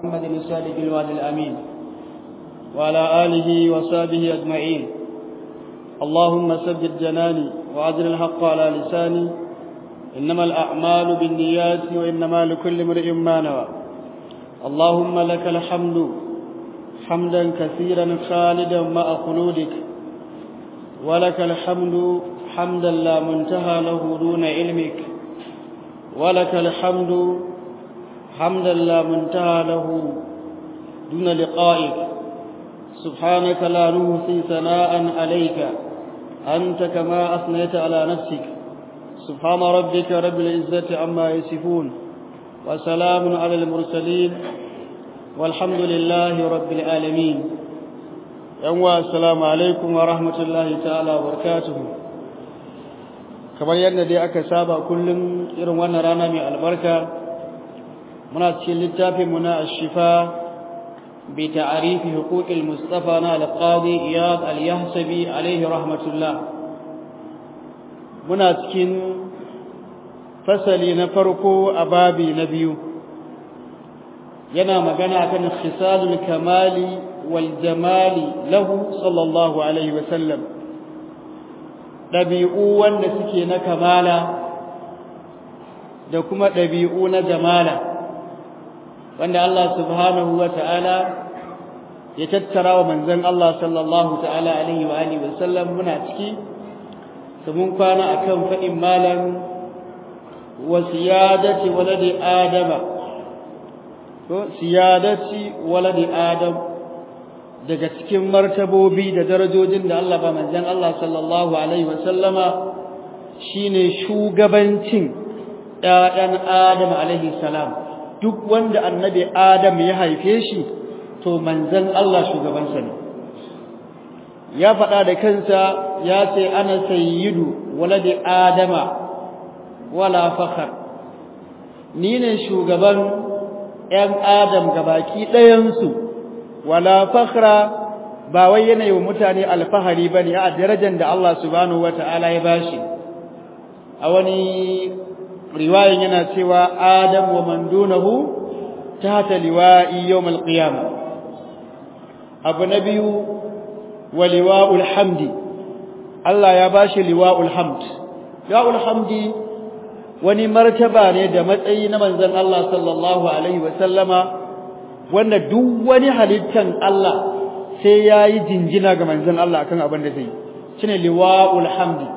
محمد الصادق الوعد الأمين وعلى آله وصحبه أجمعين اللهم سدد جناني وأجر الحق على لساني إنما الأعمال بالنيات وإنما لكل امرئ ما نوى اللهم لك الحمد حمدا كثيرا خالدا مع خلودك ولك الحمد حمدا لا منتهى له دون علمك ولك الحمد حمدا لا منتهى له دون لقائك سبحانك لا نهصي ثناء عليك أنت كما أثنيت على نفسك سبحان ربك رب العزة عما يصفون وسلام على المرسلين والحمد لله رب العالمين يوم السلام عليكم ورحمة الله تعالى وبركاته kamar yadda dai aka saba kullum irin wannan rana mai albarka muna cikin littafin mu na ashifa bi ta'arifi huquqil mustafa na al-qadi iyad al-yahsabi alayhi rahmatullah muna cikin fasali na farko a babi na biyu yana magana kan khisalul kamali wal jamali lahu sallallahu alaihi wa sallam ɗabi'u wanda suke na kamala da kuma ɗabi'u na jamala wanda Allah subhanahu wa ta'ala ya tattara wa manzon Allah sallallahu ta'ala alaihi wa alihi wa sallam muna ciki da mun kwana akan faɗin malam wa siyadati waladi adama ko siyadati waladi adam daga cikin martabobi da darajojin da Allah ba manzon Allah sallallahu alaihi wasallama shine shugabancin ɗayan Adam alaihi salam duk wanda annabi Adam ya haife shi to manzon Allah shugabansa ne ya faɗa da kansa ya ce ana sayyidu waladi adama wala fakhar ni ne shugaban ‘yan Adam gabaki ɗayansu’ wala fakhra ba wai yana yi wa mutane alfahari bane a darajar da Allah subhanahu wata'ala ya bashi a wani riwayan yana cewa adam wa man dunahu tahta liwa'i yawm al-qiyamah abu na biyu wa liwa'ul hamdi Allah ya bashi liwa'ul hamd liwa'ul hamdi wani martaba ne da matsayi na manzon Allah sallallahu alaihi wa sallama wanda duk wani halittan Allah sai ya yi jinjina ga manzon Allah akan abin da zai shine liwa'ul hamdi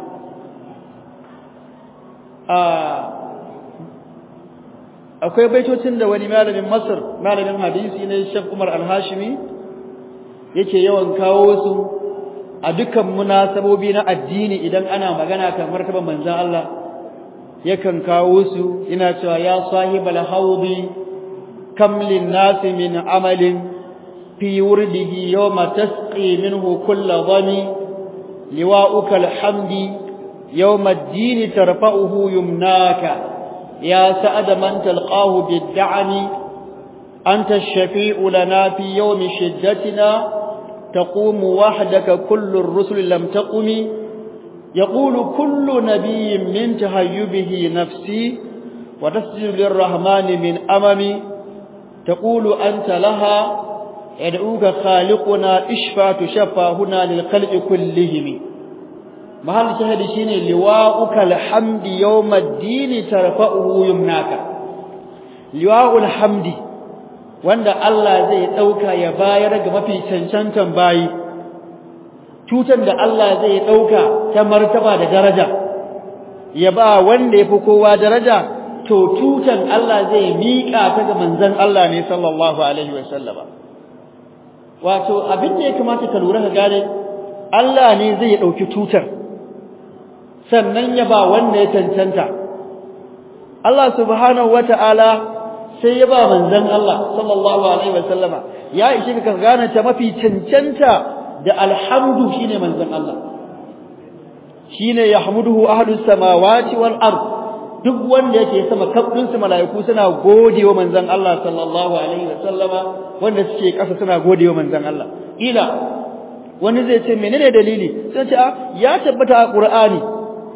akwai baitocin da wani malamin Masar malamin hadisi ne Sheikh Umar Al-Hashimi yake yawan kawo su a dukkan munasabobi na addini idan ana magana kan martaban manzon Allah yakan kawo su ina cewa ya sahibal haudi كم للناس من عمل في ورده يوم تسقي منه كل ظني لواؤك الحمد يوم الدين ترفعه يمناك يا سعد من تلقاه بالدعم أنت الشفيع لنا في يوم شدتنا تقوم وحدك كل الرسل لم تقم يقول كل نبي من تهيبه نفسي وتسجد للرحمن من أممي تقول أنت لها يدعوك خالقنا اشفى تشفى هنا للخلق كلهم محل شهد شيني لواءك الحمد يوم الدين ترفعه يمناك لواء الحمد wanda Allah zai dauka ya bayar ga mafi cancantan bayi tutan da Allah zai dauka ta martaba da daraja ya ba wanda yafi kowa daraja to tutan Allah zai miƙa ta ga manzon Allah ne sallallahu alaihi wa sallama wato abin da ya kamata ka lura ka gane Allah ne zai dauki tutar sannan ya ba wanda ya cancanta Allah subhanahu wata'ala sai ya ba manzon Allah sallallahu alaihi wa sallama ya ishi ka gane ta mafi cancanta da alhamdu shine manzon Allah shine yahmuduhu ahlus samawati wal ardh duk wanda yake sama kafdin su malaiku suna godewa manzon Allah sallallahu alaihi wasallama wanda suke kasa suna godewa manzon Allah ila wani zai ce menene dalili sai ce ya tabbata a Qur'ani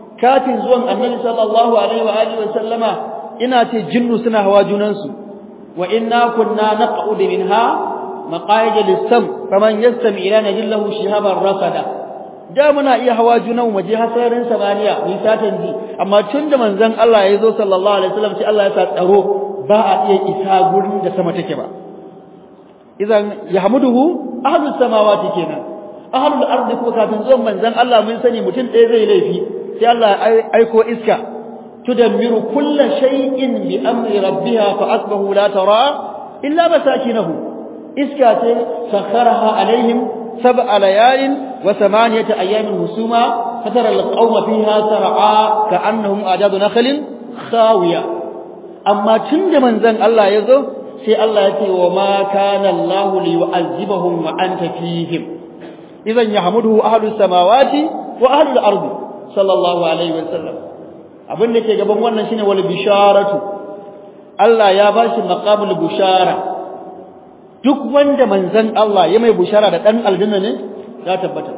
kafin zuwan Annabi sallallahu alaihi wa alihi wasallama ina ce jinnu suna hawa junan su wa inna kunna naq'ud minha maqaid lis-sam faman yastami ila najillahu shihaban rasada da muna iya hawa junan waje hasarin samaniya ni satan ji amma tun da manzon Allah ya zo sallallahu alaihi wasallam sai Allah ya sa tsaro ba a iya isa gurin da sama take ba idan yahmuduhu ahlus samawati kenan ahlul ardi ko kafin zuwan manzon Allah mun sani mutum ɗaya zai laifi sai Allah ya aiko iska tudammiru kullu shay'in bi amri rabbiha fa asbahu la tara illa masakinahu iska ce sakharaha alaihim سبع ليال وثمانية أيام هسوما فترى القوم فيها سرعا كأنهم أعجاز نخل خاوية أما تند من ذن الله يزو سي الله يتي وما كان الله ليعذبهم وأنت فيهم إذا يحمده أهل السماوات وأهل الأرض صلى الله عليه وسلم abin da ke gaban wannan shine wal bisharatu Allah ya bashi maqamul bishara duk wanda manzon Allah ya mai bushara da dan aljanna ne ya tabbata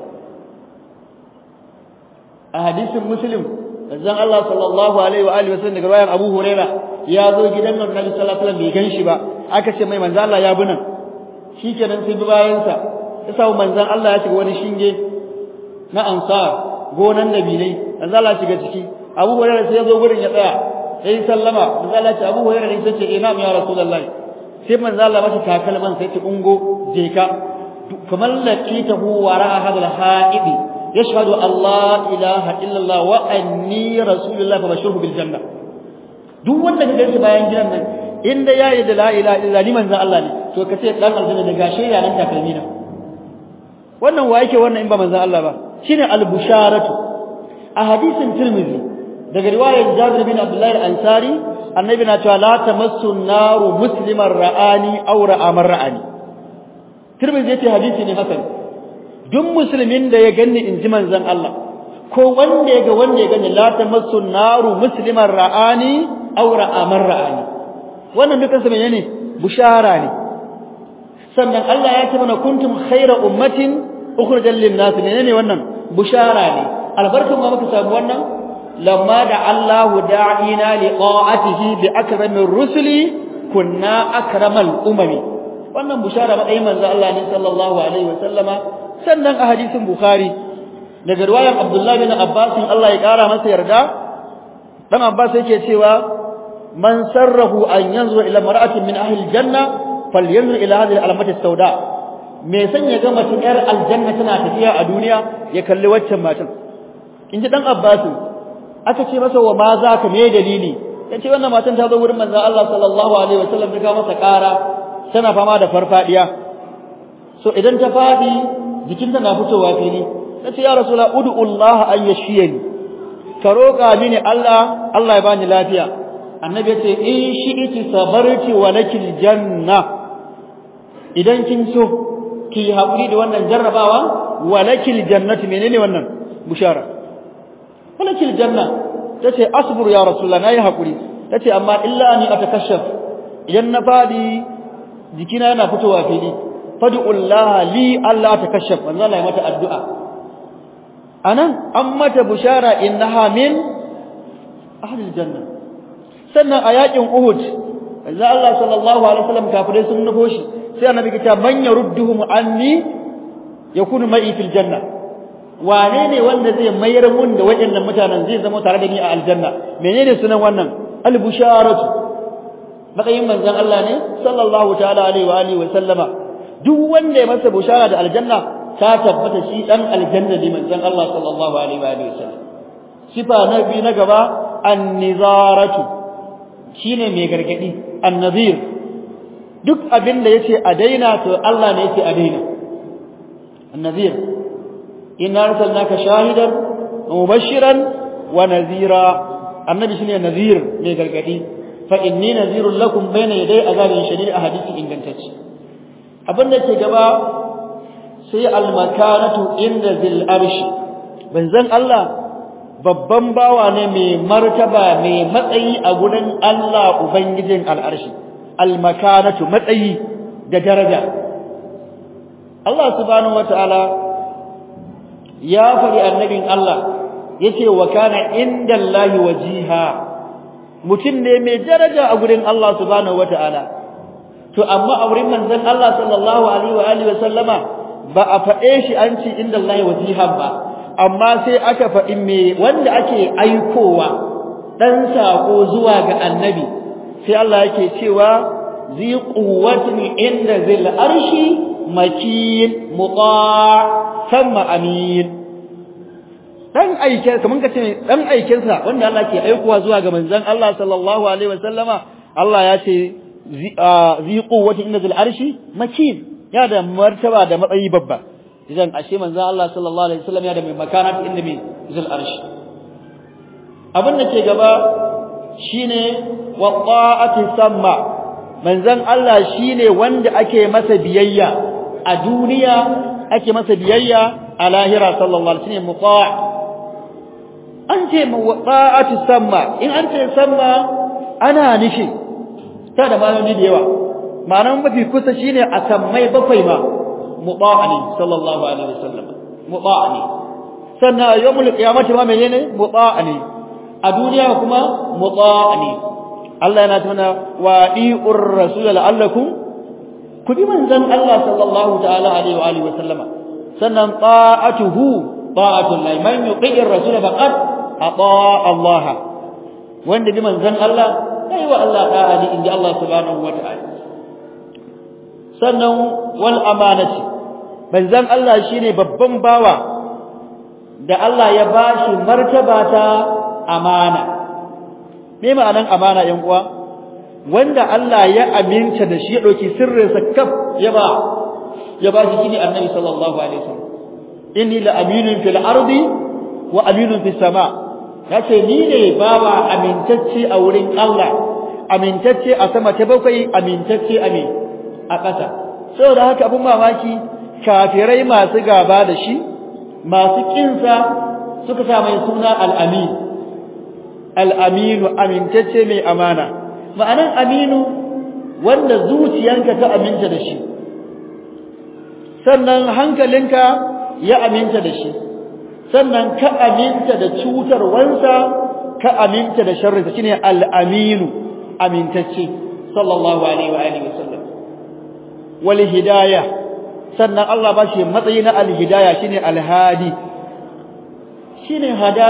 a hadisin muslim manzon Allah sallallahu alaihi wa alihi wasallam daga bayan Abu Huraira ya zo gidan nan Nabi sallallahu alaihi wasallam bai ganshi ba aka ce mai manzon Allah ya bi nan shikenan sai bi bayan sa ya sa manzon Allah ya shiga wani shinge na ansar gonan nabilai manzon Allah shiga ciki Abu Huraira sai ya zo gurin ya tsaya sai sallama manzon Allah ya ce Abu Huraira ne sai ce ina ya rasulullahi sai manzo Allah masa takalman sai ta ungo je ka kamar laqitahu wara hadal haidi yashhadu Allah ilaha illa Allah wa anni rasulullah fa bashirhu bil janna duk wanda ka ganshi bayan gidan nan inda yayi da la ilaha illa ni manzo Allah ne to ka ce dan aljanna da gashe ya nan takalmi na wannan wa yake wannan in ba manzo Allah ba shine al busharatu a hadisin Tirmidhi daga riwayar Jabir bin Abdullah al-Ansari annabi na cewa la tamassu naru musliman ra'ani aw ra'a man ra'ani tirmidhi yace hadisi ne hasan duk musulmin da ya ganni in ji manzon Allah ko wanda ya ga wanda ya gani la tamassu naru musliman ra'ani aw ra'a man ra'ani wannan dukan sa menene bushara ne sannan Allah ya ce mana kuntum khayra ummatin ukhrijal lin-nas menene wannan bushara ne albarkan ma muka samu wannan لما دعا الله داعينا لقاءته بأكرم الرسل كنا أكرم الأمم wannan bushara matsayin manzo Allah ne sallallahu alaihi wasallama sannan a hadisin bukhari daga riwayar abdullahi bin abbas Allah ya kara masa yarda dan abbas yake cewa man sarrahu an yanzu ila mar'atin min ahli aljanna falyanzur ila hadhihi al-alamati as-sauda me san ya ga mace yar aljanna tana tafiya a duniya ya kalli waccan matan inji dan abbas aka ce masa wa ma za ka me dalili yace wannan matan ta zo wurin manzon Allah sallallahu alaihi wasallam ta masa ƙara tana fama da farfadiya so idan ta fadi jikinta na fitowa fili tace ya rasulullah ud'u Allah an yashiyani ka roƙa mini Allah Allah ya bani lafiya annabi yace in shi'iti sabarti wa lakil janna idan kin so ki haƙuri da wannan jarrabawa wa lakil jannati menene wannan bushara falakil janna tace asbur ya rasulullah nayi hakuri tace amma illa ani atakashaf idan na fadi jikina yana fitowa fili fad'ullah li Allah atakashaf manzo Allah ya mata addu'a anan an mata bushara innaha min ahli janna sannan a yakin uhud manzo Allah sallallahu alaihi wasallam kafirai sun nufo shi sai annabi ya ce man yarudduhum anni yakunu ma'i fil janna wane ne wanda zai mayar mun da waɗannan mutanen zai zama tare da ni a aljanna menene sunan wannan albusharatu matsayin manzon Allah ne sallallahu ta'ala alaihi wa alihi wa sallama duk wanda ya masa bushara da aljanna ta tabbata shi dan aljanna ne manzon Allah sallallahu alaihi wa alihi wa sallam sifa na biyu na gaba an-nizaratu shine mai gargadi an-nazir duk abin da yace a daina to Allah ne yace a daina an-nazir inna arsalnaka shahidan mubashiran wa nazira annabi shine nazir mai gargadi fa inni nazirun lakum bayna yaday azabin shadid a hadisi ingantacce abin da ke gaba sai almakanatu inda zil arshi banzan Allah babban bawa ne mai martaba mai matsayi a gurin Allah ubangijin al'arshi almakanatu matsayi da daraja Allah subhanahu wataala ya fari annabin Allah yace wa kana indallahi wajiha mutum ne mai daraja a gurin Allah subhanahu wataala to amma a wurin manzon Allah sallallahu alaihi wa alihi wa sallama ba a faɗe shi an ce inda Allah wajihan ba amma sai aka faɗi me wanda ake aikowa dan sako zuwa ga annabi sai Allah yake cewa zi quwwatin inda zil arshi makin muta' thumma amin dan aiken kaman kace dan aiken sa wanda Allah ke aikowa zuwa ga manzon Allah sallallahu alaihi wasallama Allah ya ce zi quwwatin inda zil arshi makin ya da martaba da matsayi babba idan ashe manzon Allah sallallahu alaihi wasallam ya da mai makanat inda mai zil arshi abin da ke gaba shine wa ta'ati samma manzon Allah shine wanda ake masa biyayya a duniya ake masa biyayya a lahira sallallahu alaihi wasallam muta' an ce ta'ati samma in an ce samma ana nufi ta da malami da yawa ma'anar mafi kusa shine a sammai bakwai ma muta'ani sallallahu alaihi wasallam muta'ani sannan yawmul qiyamati ma menene muta'ani a duniya kuma muta'ani Allah yana tuna wa di'ur rasul la'allakum ku bi manzon Allah sallallahu ta'ala alaihi wa alihi wa sallama sannan ta'atuhu ta'atul lahi man yuti'ir rasul faqad ata Allah wanda bi manzon Allah kai wa Allah ta'ala inda Allah subhanahu wa ta'ala sannan wal amanati manzon Allah shine babban bawa da Allah ya bashi martaba ta amana me ma'anan amana yan uwa wanda Allah ya aminta da shi ya dauki sirrin sa kaf ya ba ya ba shi shine annabi sallallahu alaihi wasallam inni la aminun fil ardi wa aminun fis sama yace ni ne bawa amintacce a wurin Allah amintacce a sama ta bakwai amintacce a me a ƙasa saboda haka abun mamaki kafirai masu gaba da shi masu kinsa suka sa mai suna al-amin al-aminu amintacce mai amana ma'anan aminu wanda zuciyanka ta aminta da shi sannan hankalinka ya aminta da shi sannan ka aminta da cutarwansa ka aminta da sharrinsa shine al-aminu amintacce sallallahu alaihi wa alihi wasallam wal hidayah sannan Allah ba shi matsayi na al-hidayah shine al-hadi shine hada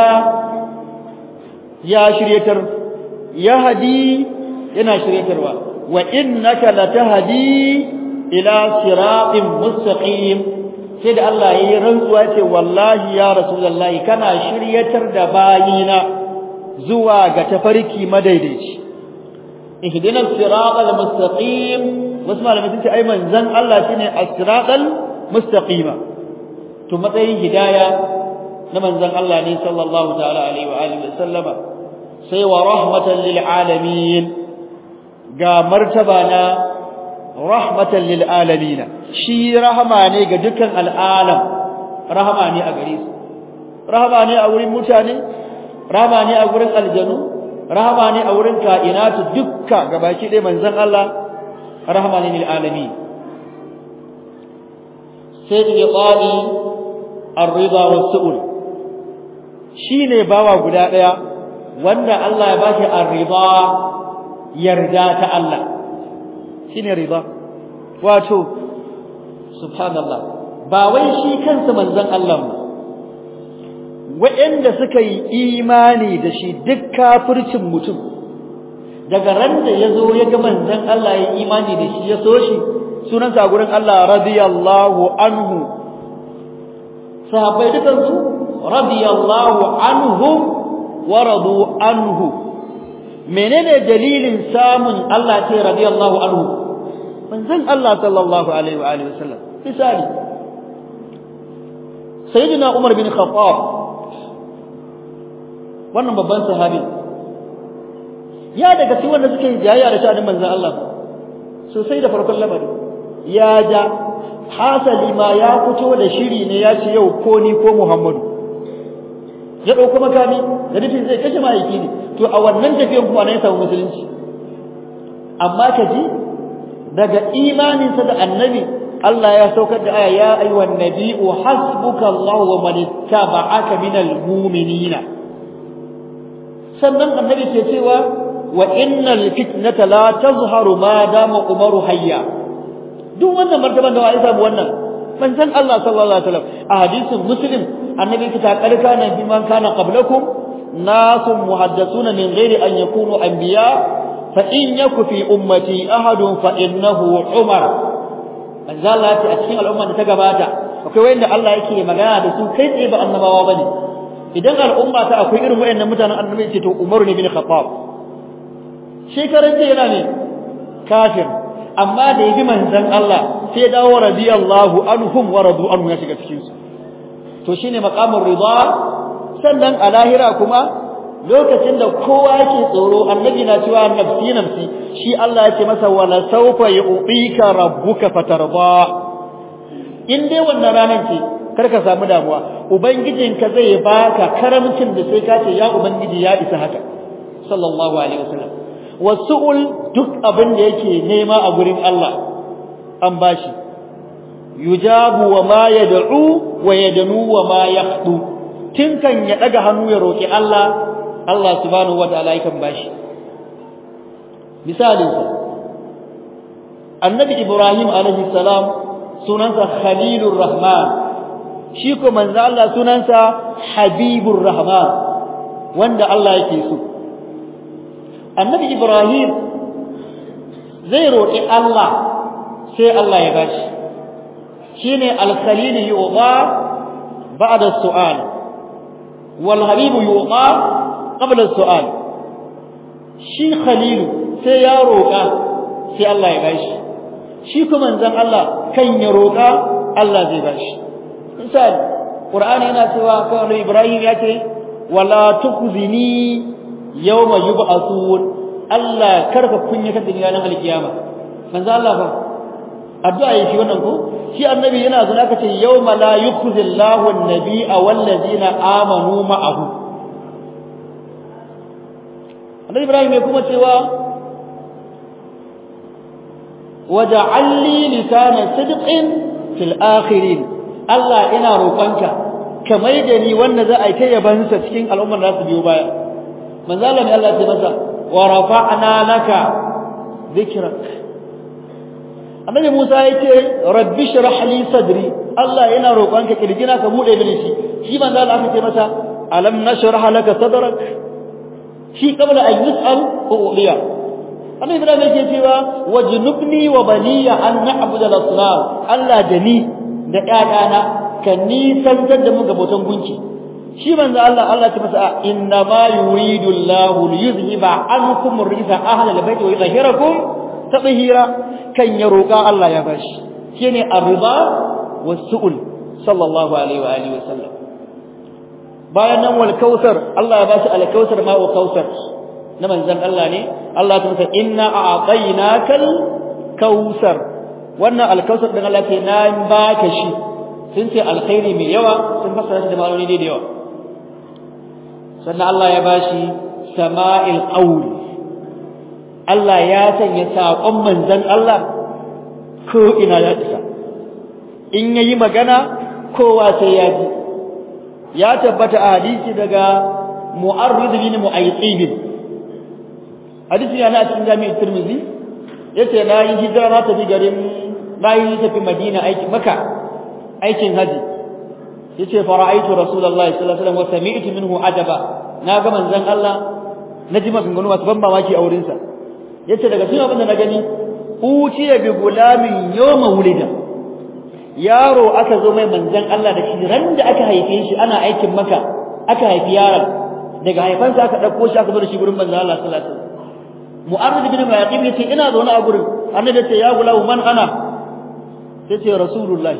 ya shiryatar ya hadi yana shiryatarwa wa innaka latahdi ila siratin mustaqim sai da Allah yayi rantsuwa ce wallahi ya rasulullahi kana shiryatar da bayina zuwa ga tafarki madaidaici ihdina siratal mustaqim wasu malamai sun ce ai manzon Allah shine as-siratal mustaqima to matsayin hidaya na manzon Allah ne sallallahu ta'ala alaihi wa alihi wa sallama sai wa rahmatan lil alamin ga martaba na rahmatan lil alamin shi rahama ne ga dukkan al'alam rahama ne a gare su rahama ne a wurin mutane rahama ne a wurin aljanu rahama ne a wurin kainatu dukka gabaki ɗaya manzon Allah rahama ne lil alamin sai iqali ar-ridha was-su'ul shine bawa guda daya wanda Allah ya bashi ar-ridha yarda ta Allah shine ridha wato subhanallah ba wai shi kansa manzon Allah ba waɗanda suka yi imani da shi duk kafircin mutum daga ran da ya zo ya ga manzon Allah ya imani da shi ya so shi sunansa a gurin Allah radiyallahu anhu sahabbai dukansu radiyallahu anhum wa radu anhu menene dalilin samun Allah ce radiyallahu anhu manzon Allah sallallahu alaihi wa alihi wasallam misali sayyidina Umar bin Khattab wannan babban sahabi ya daga cikin wanda suke jayayya da sha'anin manzon Allah sosai da farkon lamari ya ja hasali ma ya fito da shiri ne ya ce yau ko ni ko Muhammadu ya dauko makami da nufin zai kashe mahaifi ne to a wannan tafiyan kuma ne ya samu musulunci amma ka ji daga imaninsa da annabi Allah ya saukar da aya ya ayyuhan nabiyyu hasbuka Allah wa man ittaba'aka minal mu'minina sannan annabi ke cewa wa innal fitnata la tazharu ma dama umaru hayya duk wannan martaban da wai samu wannan manzon Allah sallallahu alaihi wasallam a hadisin muslim annabi kita karka nan bi man kana qablakum nasun muhaddathuna min ghairi an yakunu anbiya fa in yaku fi ummati ahadun fa innahu umar manzon Allah ya ce a cikin al'umma da ta gabata akwai wanda Allah yake magana da su kai tsaye ba annabawa bane idan al'umma ta akwai irin wayannan mutanen annabi ce to Umar ne bin Khattab shekaran ce yana ne kafir amma da yabi manzon Allah sai ya dawo radiyallahu anhum wa radu anhu ya shiga cikin su to shine maqamur ridha sannan a lahira kuma lokacin da kowa yake tsoro annabi na cewa nafsi nafsi shi Allah ya ce masa wala sawfa yu'tika rabbuka fatarda in dai wannan ranar ce kar ka samu damuwa ubangijinka zai baka karamcin da sai ka ce ya ubangiji ya isa haka sallallahu alaihi wasallam wasu'ul duk abin da yake nema a gurin Allah an bashi yujabu wa ma yad'u wa yadnu wa ma yaqdu tinkan ya daga hannu ya roki Allah Allah subhanahu wataala yakan bashi misalin annabi Ibrahim alaihi salam sunansa Khalilur Rahman shi ko manzo Allah sunansa Habibur Rahman wanda Allah yake so Annabi Ibrahim zai roƙi Allah sai Allah ya bashi shine al-Khalil yuqa ba'da as-su'al wal Habib yuqa qabla as-su'al shi Khalil sai ya roƙa sai Allah ya bashi shi kuma manzon Allah kan ya roƙa Allah zai bashi misali Qur'ani yana cewa kan Ibrahim ya ce wala tukhzini yawma yub'athun Allah karka kunyata da ranar alkiyama manzo Allah fa addu'a yake wannan ko shi annabi yana zuwa aka ce yawma la yukhzillahu an-nabiyya wal ladina amanu ma'ahu Annabi Ibrahim ya kuma cewa waja'al li lisana sidqin fil akhirin Allah ina roƙonka ka mai da ni wanda za a yi ta yabansa cikin al'ummar da su biyo baya manzo Allah ne Allah ya masa wa rafa'na laka dhikrak Annabi Musa yake rabbi shrah li sadri Allah ina roƙonka kirjina ka bude mini shi shi manzo Allah aka ce masa alam nashrah laka sadrak shi kabla an yus'al uliya Annabi Ibrahim yake cewa wajnubni wa baniya an na'budu al-asnam Allah da ni da ƴaƴana ka nisantar da mu ga bautan gunki shi manzo Allah Allah ta masa inna ma yuridu Allahu liyuzhiba ankum ar-rijsa ahla al-bayt wa yutahhirakum tatheera kan ya roƙa Allah ya bashi shine ar-ridha was-su'ul sallallahu alaihi wa alihi wa sallam bayan nan wal kautsar Allah ya bashi al-kautsar ma wa kautsar na manzon Allah ne Allah ta masa inna a'tainakal kautsar wannan al-kautsar din Allah ke na baka shi sun ce alkhairi mai yawa sun fassara shi da ma'anoni da yawa sannan Allah ya bashi sama'il qaul Allah ya sanya saƙon manzon Allah ko ina ya isa in yayi magana kowa sai ya ji ya tabbata a hadisi daga mu'arrid bin mu'ayqib hadisi yana cikin jami'in Tirmidhi yace na yi hijira na tafi garin na yi tafi Madina aiki Makka aikin haji yace fara'aitu rasulullahi sallallahu alaihi wasallam wa sami'tu minhu ajaba na ga manzon Allah naji maganganu masu ban mamaki a wurin sa yace daga cikin abin da na gani uciya bi gulamin yawma wulida yaro aka zo mai manzon Allah da shi ran da aka haife shi ana aikin maka aka haifi yaron daga haifansa aka dauko shi aka zo da shi gurin manzon Allah sallallahu alaihi wasallam mu'arrid bin maqib yace ina zaune a gurin annabi yace ya gulamu man ana yace rasulullahi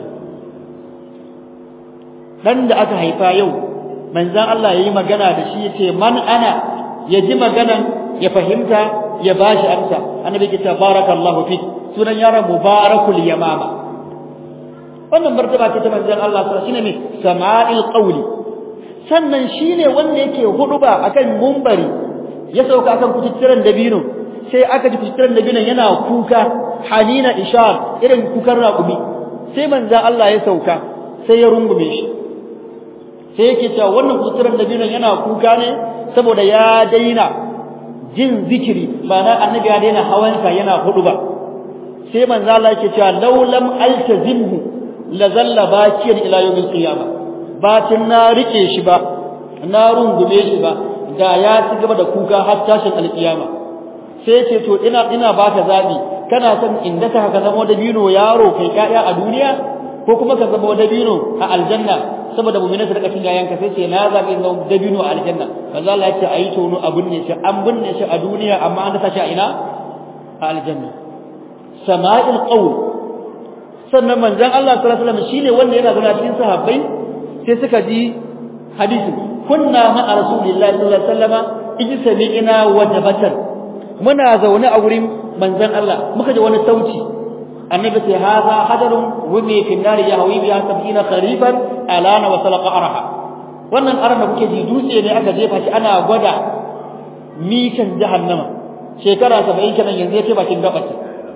dan da aka haifa yau manzon Allah yayi magana da shi yace man ana ya ji maganan ya fahimta ya bashi amsa annabi ke tabarakallahu fi sunan yaron mubarakul yamama wannan martaba ce ta manzon Allah sallallahu shine ne sama'il qawli sannan shine wanda yake huduba akan mumbari ya sauka akan kututturan dabino sai aka ji kututturan dabino yana kuka hanina ishar irin kukan raƙumi sai manzon Allah ya sauka sai ya rungume shi sai yake cewa wannan kututturan dabino yana kuka ne saboda ya daina jin zikiri ba na annabi ya daina hawansa yana hudu ba sai manzo Allah yake cewa law lam altazimhu la zalla bakiyan ila yawmil qiyamah batin na rike shi ba na rungume shi ba da ya ci gaba da kuka har tashin alkiyama sai ce to ina ina baka zabi kana son inda ka ka zama dabino yaro kai kaya a duniya ko kuma ka zama dabino a aljanna saboda mu'mina su rika cin yayanka sai ce na zabi zama dabino a aljanna kaza Allah ya ce ayi tono a binne shi an binne shi a duniya amma an dasa shi a ina a aljanna sama'il qawl sannan manzon Allah sallallahu alaihi wasallam shine wanda yana zauna cikin sahabbai sai suka ji hadisi kunna ma rasulillahi sallallahu alaihi wasallama ijsami'ina wajabatan muna zaune a wurin manzon Allah muka ji wani sauti annabi sai haza hajarun wumi fi nari ya hawi biya sab'ina kharifan alana wa salaqa araha wannan aran da kuke ji dutse ne aka jefa shi ana gwada mikan jahannama shekara 70 kenan yanzu yace bakin gabata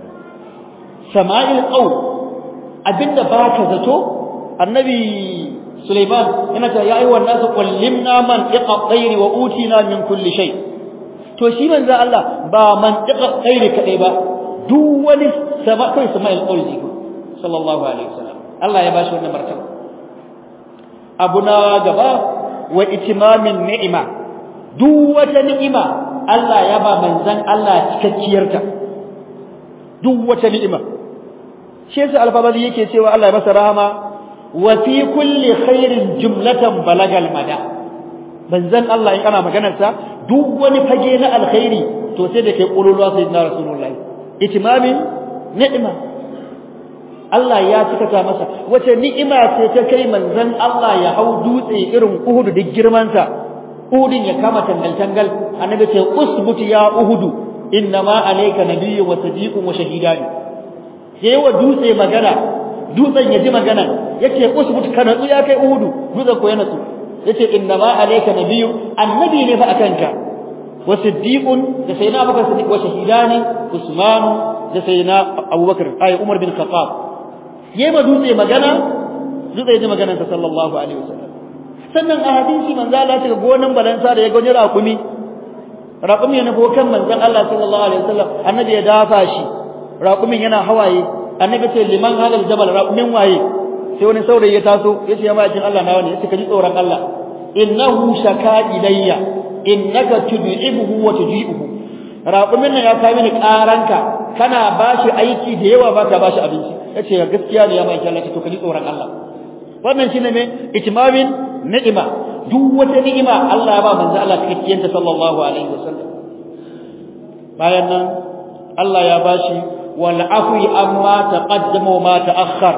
sama'il qaw abinda baka zato annabi Sulaiman yana ta ya ayyuhan nasu qallimna man iqa tayri wa utina min kulli shay to shi manzo Allah ba man iqa tayri kadai ba duk wani sama kai sama'il qawli sallallahu alaihi wasallam Allah ya bashi wannan martaba abuna gaba wa itimamin ni'ima duk wata ni'ima Allah ya ba manzon Allah cikakkiyarta duk wata ni'ima shi yasa alfabali yake cewa Allah ya masa rahama wa fi kulli khairin jumlatan balagal mada manzon Allah in ana maganar sa duk wani fage na alkhairi to sai da kai qululwa sayyidina rasulullahi itimamin ni'ima Allah ya cika ta masa wace ni'ima ce ta kai manzon Allah ya hau dutse irin Uhud duk girman sa Uhudin ya kama tangal tangal annabi ce usbut ya Uhudu innama alayka nabiyyun wa sadiqun wa shahidani yayi wa dutse magana dutsen ya ji magana yace usbut ka natsu ya kai Uhudu dutsen ko ya natsu yace innama alayka nabiyyun annabi ne fa akanka wa siddiqun da sayyidina Abubakar Siddiq wa shahidani Usman da sayyidina Abubakar ay Umar bin Khattab yema dutse magana dutse ya ji maganar sa sallallahu alaihi wasallam sannan a hadisi manzo Allah ya ce gonan balansa da ya gani raƙumi raƙumi ne ko kan manzon Allah sallallahu alaihi wasallam annabi ya dafa shi raƙumin yana hawaye annabi ce liman halal jabal raƙumin waye sai wani saurayi ya taso yace ya ma'ajin Allah na wani yace ka ji tsoron Allah innahu shaka ilayya innaka tud'ibuhu wa tujibuhu raƙumin nan ya kai mini ƙaranka kana bashi aiki da yawa baka bashi abinci yace gaskiya ne ya ma'ajin Allah to ka ji tsoron Allah wannan shine me itimamin ni'ima duk wata ni'ima Allah ya ba manzo Allah cikakkiyanta sallallahu alaihi wasallam bayan nan Allah ya bashi wal afwi amma taqaddama wa ma ta'akhkhar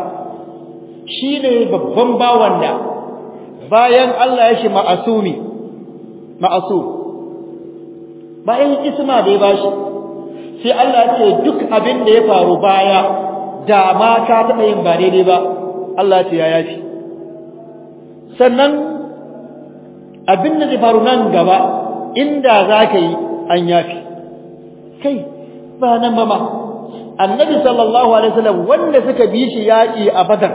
shine babban bawan da bayan Allah ya shi ma'asumi ma'asum bayan isma da ya bashi sai Allah ya ce duk abin da ya faru baya da ma ka taɓa yin ba daidai ba Allah ya ce ya yafi sannan abin da zai faru nan gaba inda za ka yi an yafi kai ba nan ba ma annabi sallallahu alaihi wasallam wanda suka bi shi yaƙi a badar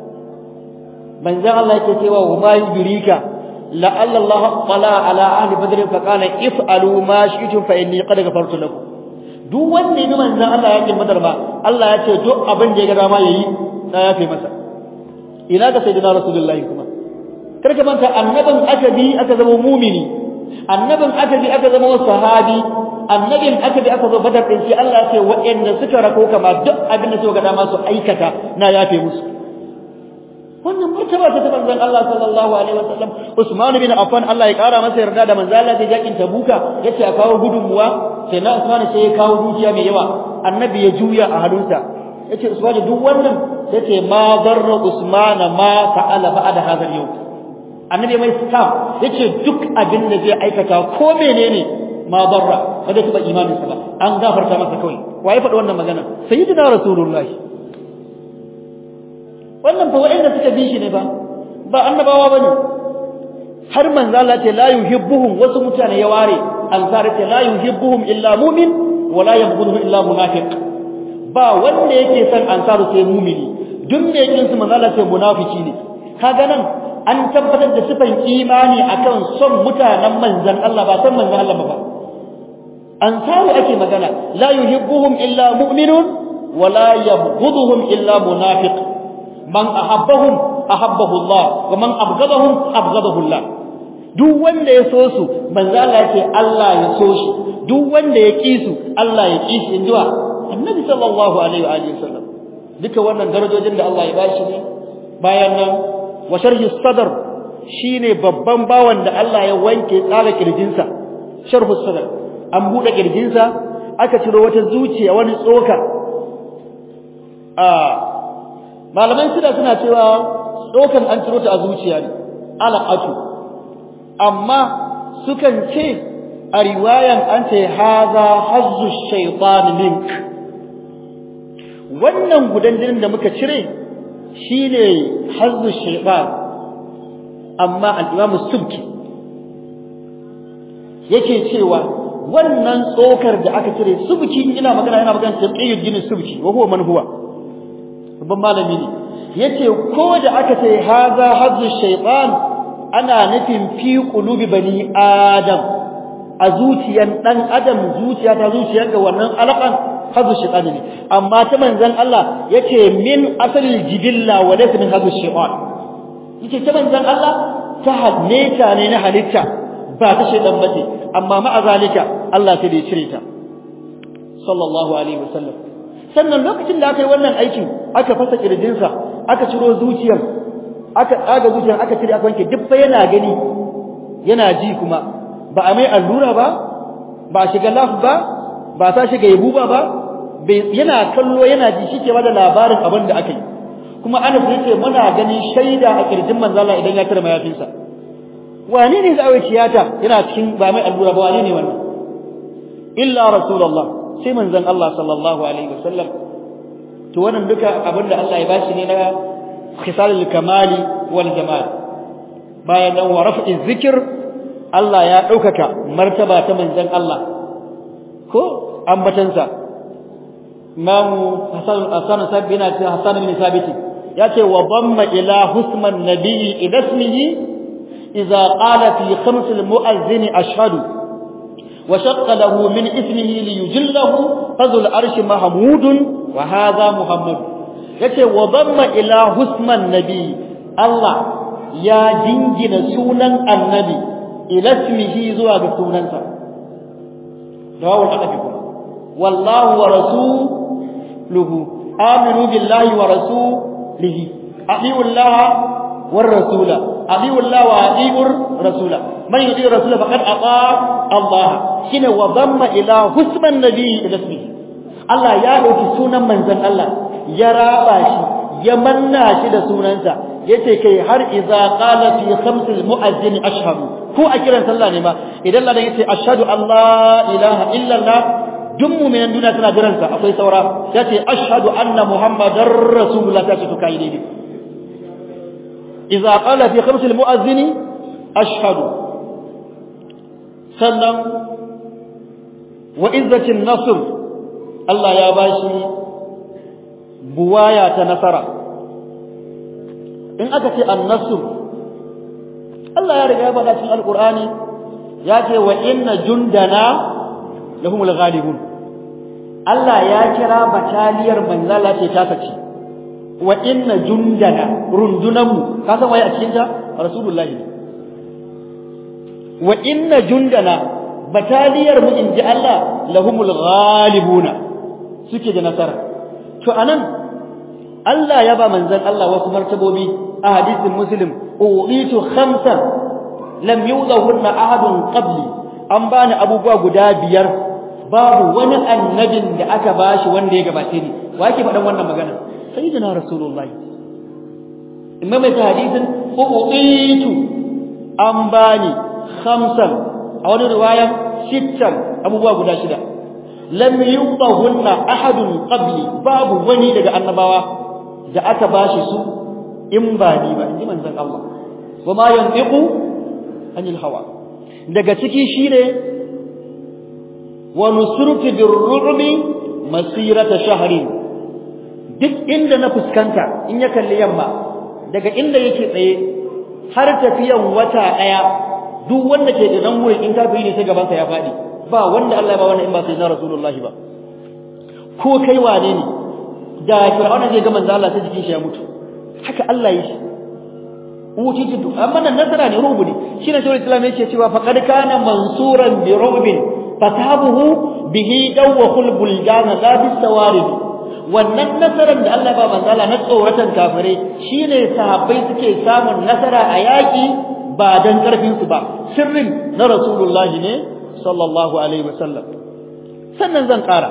manzon Allah yake cewa wa ma yudrika la Allah qala ala ahli badr fa qala if'alu ma shi'tum fa inni qad ghafartu lakum duk wanda ya bi manzon Allah yaƙin badar ba Allah ya ce duk abin da ya ga dama yayi na yafe masa ina ga sayyidina rasulullahi kuma karka manta annabin aka bi aka zama mumini annabin aka bi aka zama sahabi annabin aka bi aka zo badar din shi Allah ya ce waɗanda suka rako kama duk abin da suka ga dama su aikata na yafe musu wannan martaba ta manzon Allah sallallahu alaihi wasallam Usman bin Affan Allah ya kara masa yarda da manzon Allah da yakin Tabuka yace a kawo gudunmuwa sai na Usman sai ya kawo dukiya mai yawa annabi ya juya a hannunsa yace Usman duk wannan yace ma darra Usman ma fa'ala ba'da hadha al-yawm annabi mai stam yace duk abin da zai aikata ko menene ma barra ba zai taba imanin sa ba an gafarta masa kawai waye faɗi wannan magana sayyidina rasulullahi wannan fa wa'anda suka bi shi ne ba ba annabawa bane har manzo Allah ce la yuhibbuhum wasu mutane ya ware ansar ce la yuhibbuhum illa mu'min wa la yabghuduhum illa munafiq ba wanda yake son ansaru sai mu'mini duk me yake su manzo Allah ce munafiki ne kaga nan an tabbatar da sifan imani akan son mutanen manzon Allah ba san manzon Allah ba ansaru ake magana la yuhibbuhum illa mu'minun wa la yabghuduhum illa munafiq man ahabbahum ahabbahu Allah wa man abghadahum abghadahu Allah duk wanda ya so su manzo Allah ya ce Allah ya so shi duk wanda ya ki su Allah ya ki shi injiwa annabi sallallahu alaihi wa alihi wasallam duka wannan darajojin da Allah ya bashi ne bayan nan wa sharhi sadr shine babban bawan da Allah ya wanke tsara kirjinsa sharhu sadr an bude kirjinsa aka ciro wata zuciya wani tsoka a malaman suna suna cewa tsokan an ciro ta a zuciya ne alaqatu amma sukan ce a riwayan an ce haza hazzu shaytan mink wannan gudan jinin da muka cire shine hazzu shaytan amma al-imam subki yake cewa wannan tsokar da aka cire subki ina magana yana magana taqiyyu jini subki wa huwa man huwa babban malami ne yace ko da aka ce haza hazzu shaytan ana nufin fi qulubi bani adam a zuciyan dan adam zuciya ta zuciyar ga wannan alaqan hazu shaytan ne amma ta manzon Allah yace min asalil jibilla wa laysa min hazu shaytan yace ta manzon Allah ta hadneta ne na halitta ba ta shaytan bace amma ma'a zalika Allah sai da ya cire ta sallallahu alaihi wasallam sannan lokacin da aka yi wannan aikin aka fasa kirjinsa aka ciro zuciyar aka tsaga zuciyar aka cire aka wanke duk yana gani yana ji kuma ba a mai allura ba ba a shiga laf ba ba ta shiga yabuba ba yana kallo yana ji shi ke bada labarin abin da aka yi kuma ana yace muna ganin shaida a kirjin manzala idan ya tare mayafinsa wane ne za a yi tiyata yana cikin ba mai allura ba wane ne wannan illa rasulullah sai manzon Allah sallallahu alaihi wasallam to wannan duka abin da Allah ya bashi ne na khisalul kamali wal jamal bayan nan wa raf'i zikr Allah ya daukaka martaba ta manzon Allah ko ambatansa Imam Hasan Hasan Sabina ce Hasan bin Sabit yace wa damma ila husman nabiyyi ila ismihi idza qala fi khams al mu'azzin ashhadu wa shaqqa lahu min ismihi li yujillahu fadhul arsh mahmudun wa hadha muhammad yace wa damma ila husman nabiyyi Allah ya dingina sunan annabi ila ismihi zuwa ga sunansa dawul adabi wallahu wa rasuluhu aminu billahi wa rasulihi atiu Allah war rasula atiu Allah wa atiu rasula man yuti rasula faqad ata Allah shine wa damma ila husman nabi ila ismihi Allah ya dauki sunan manzon Allah ya raba shi ya manna shi da sunansa yace kai har idza qala fi khamsil muazzin ashhadu ko a kiran sallah ne ma idan ladan yace ashhadu an la ilaha illa allah duk mu'minan duniya tana jiran sa akwai saura yace ashhadu anna muhammadar rasulullah ta ce to kai daidai idza qala fi khamsil muazzin ashhadu sannan wa izzatin nasr Allah ya bashi buwaya ta nasara in aka ce an-nasr Allah ya riga ya faɗa cikin Alƙur'ani ya ce wa inna jundana lahumul ghalibun Allah ya kira bataliyar manzala ce ta sace wa inna jundana rundunanmu ka san waye a cikin ta Rasulullah ne wa inna jundana bataliyar mu inji Allah lahumul ghalibuna suke da nasara to anan Allah ya ba manzon Allah wasu martabobi a hadisin Muslim uqitu khamsan lam yudahunna ahadun qabli an bani abubuwa guda biyar babu wani annabin da aka bashi wanda ya gabace ni wa yake faɗan wannan magana sayyidina rasulullah imma mai hadisin uqitu an bani khamsan a wani riwaya sittan abubuwa guda shida lam yudahunna ahadun qabli babu wani daga annabawa da aka bashi su in ba ni ba inji manzon Allah wama yantiqu anil hawa daga ciki shine wa nusrutu birru'bi masirata shahrin duk inda na fuskanta in ya kalli yamma daga inda yake tsaye har tafiyan wata daya duk wanda ke da nan wurin in kafiri ne sai gaban sa ya fadi ba wanda Allah ya ba wannan in ba sai na rasulullahi ba ko kai wane ne da fir'auna zai ga manzo Allah sai jikin shi ya mutu haka Allah ya shi utitu amma nan nasara ne rubu ne shine shawar islam yake cewa faqad kana mansuran bi rubin fatabuhu bihi dawkhul buljana la bis sawarid wannan nasaran da Allah ba manzo Allah na tsoratan kafirai shine sahabbai suke samun nasara a yaki ba dan karfin su ba sirrin na rasulullahi ne sallallahu alaihi wasallam sannan zan kara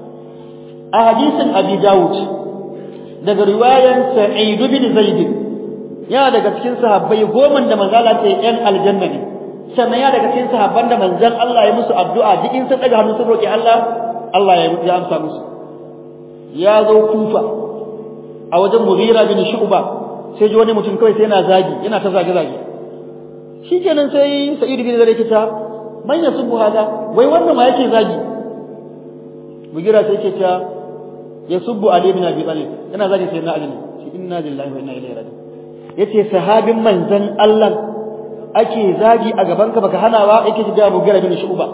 a hadisin abi dawud daga riwayan sa'id bin zaid ya daga cikin sahabbai goma da manzo Allah ce yan aljanna ne sannan ya daga cikin sahabban da manzon Allah ya musu addu'a duk in sun daga hannu sun roki Allah Allah ya ya amsa musu ya zo kufa a wajen Mughira bin Shu'ba sai ji wani mutum kawai sai yana zagi yana ta zage zage shikenan sai Sa'id bin Zaid ya ce man yasubbu hada wai wannan ma yake zagi Mughira sai yake ta yasubbu Ali bin Abi Talib yana zagi sai na Ali shi inna lillahi wa inna ilaihi raji'un yace sahabin manzon Allah ake zagi a gaban ka baka hana ba yake ga Mughira bin Shu'ba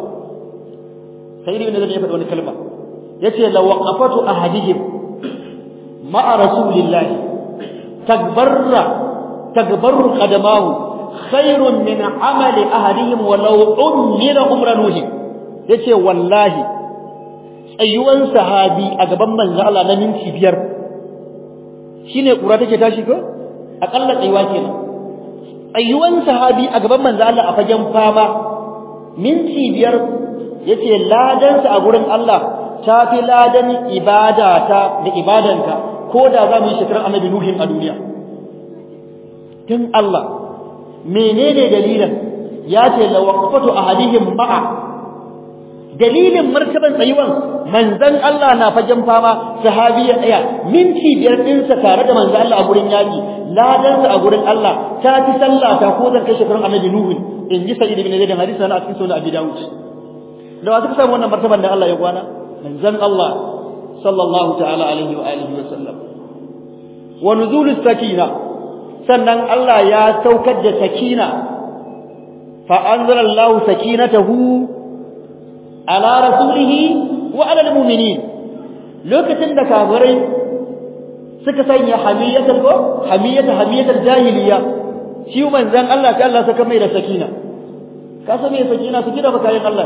Sa'id bin Zaid ya faɗi wani kalma yace la waqafatu ahadihim ma'a rasulillahi tagbarra tagbarru qadamahu khairun min amali ahadihim walau ummira umranuhum yace wallahi tsayuwan sahabi a gaban manzo Allah na minti biyar shine kura take tashi ko akalla tsayuwa kenan tsayuwan sahabi a gaban manzo Allah a fagen fama minti biyar yace ladan sa a gurin Allah ta fi ladan ibada ta da ibadanka ko da za mu yi shekarar annabi nuhin a duniya tun Allah menene dalilin ya ce la waqfatu ahadihim ma'a dalilin martaban tsayuwan manzon Allah na fagen fama sahabi ya tsaya minti biyar ɗinsa tare da manzon Allah a gurin yaki ladansa a gurin Allah ta fi sallah ta ko zan kai shekarun annabi nuhu in ji sa'id ibn zaid hadisi na cikin sunan abi daud da wasu samu wannan martaban da Allah ya kwana manzon Allah sallallahu ta'ala alaihi wa alihi wa sallam wa nuzulus sakina sannan Allah ya saukar da sakina fa anzala Allah sakinatahu ala rasulihi wa ala almu'minin lokacin da kafirai suka sanya hamiyatul ko hamiyata hamiyatul jahiliya shi manzon Allah sai Allah saka mai da sakina ka san me sakina su kida bakayin Allah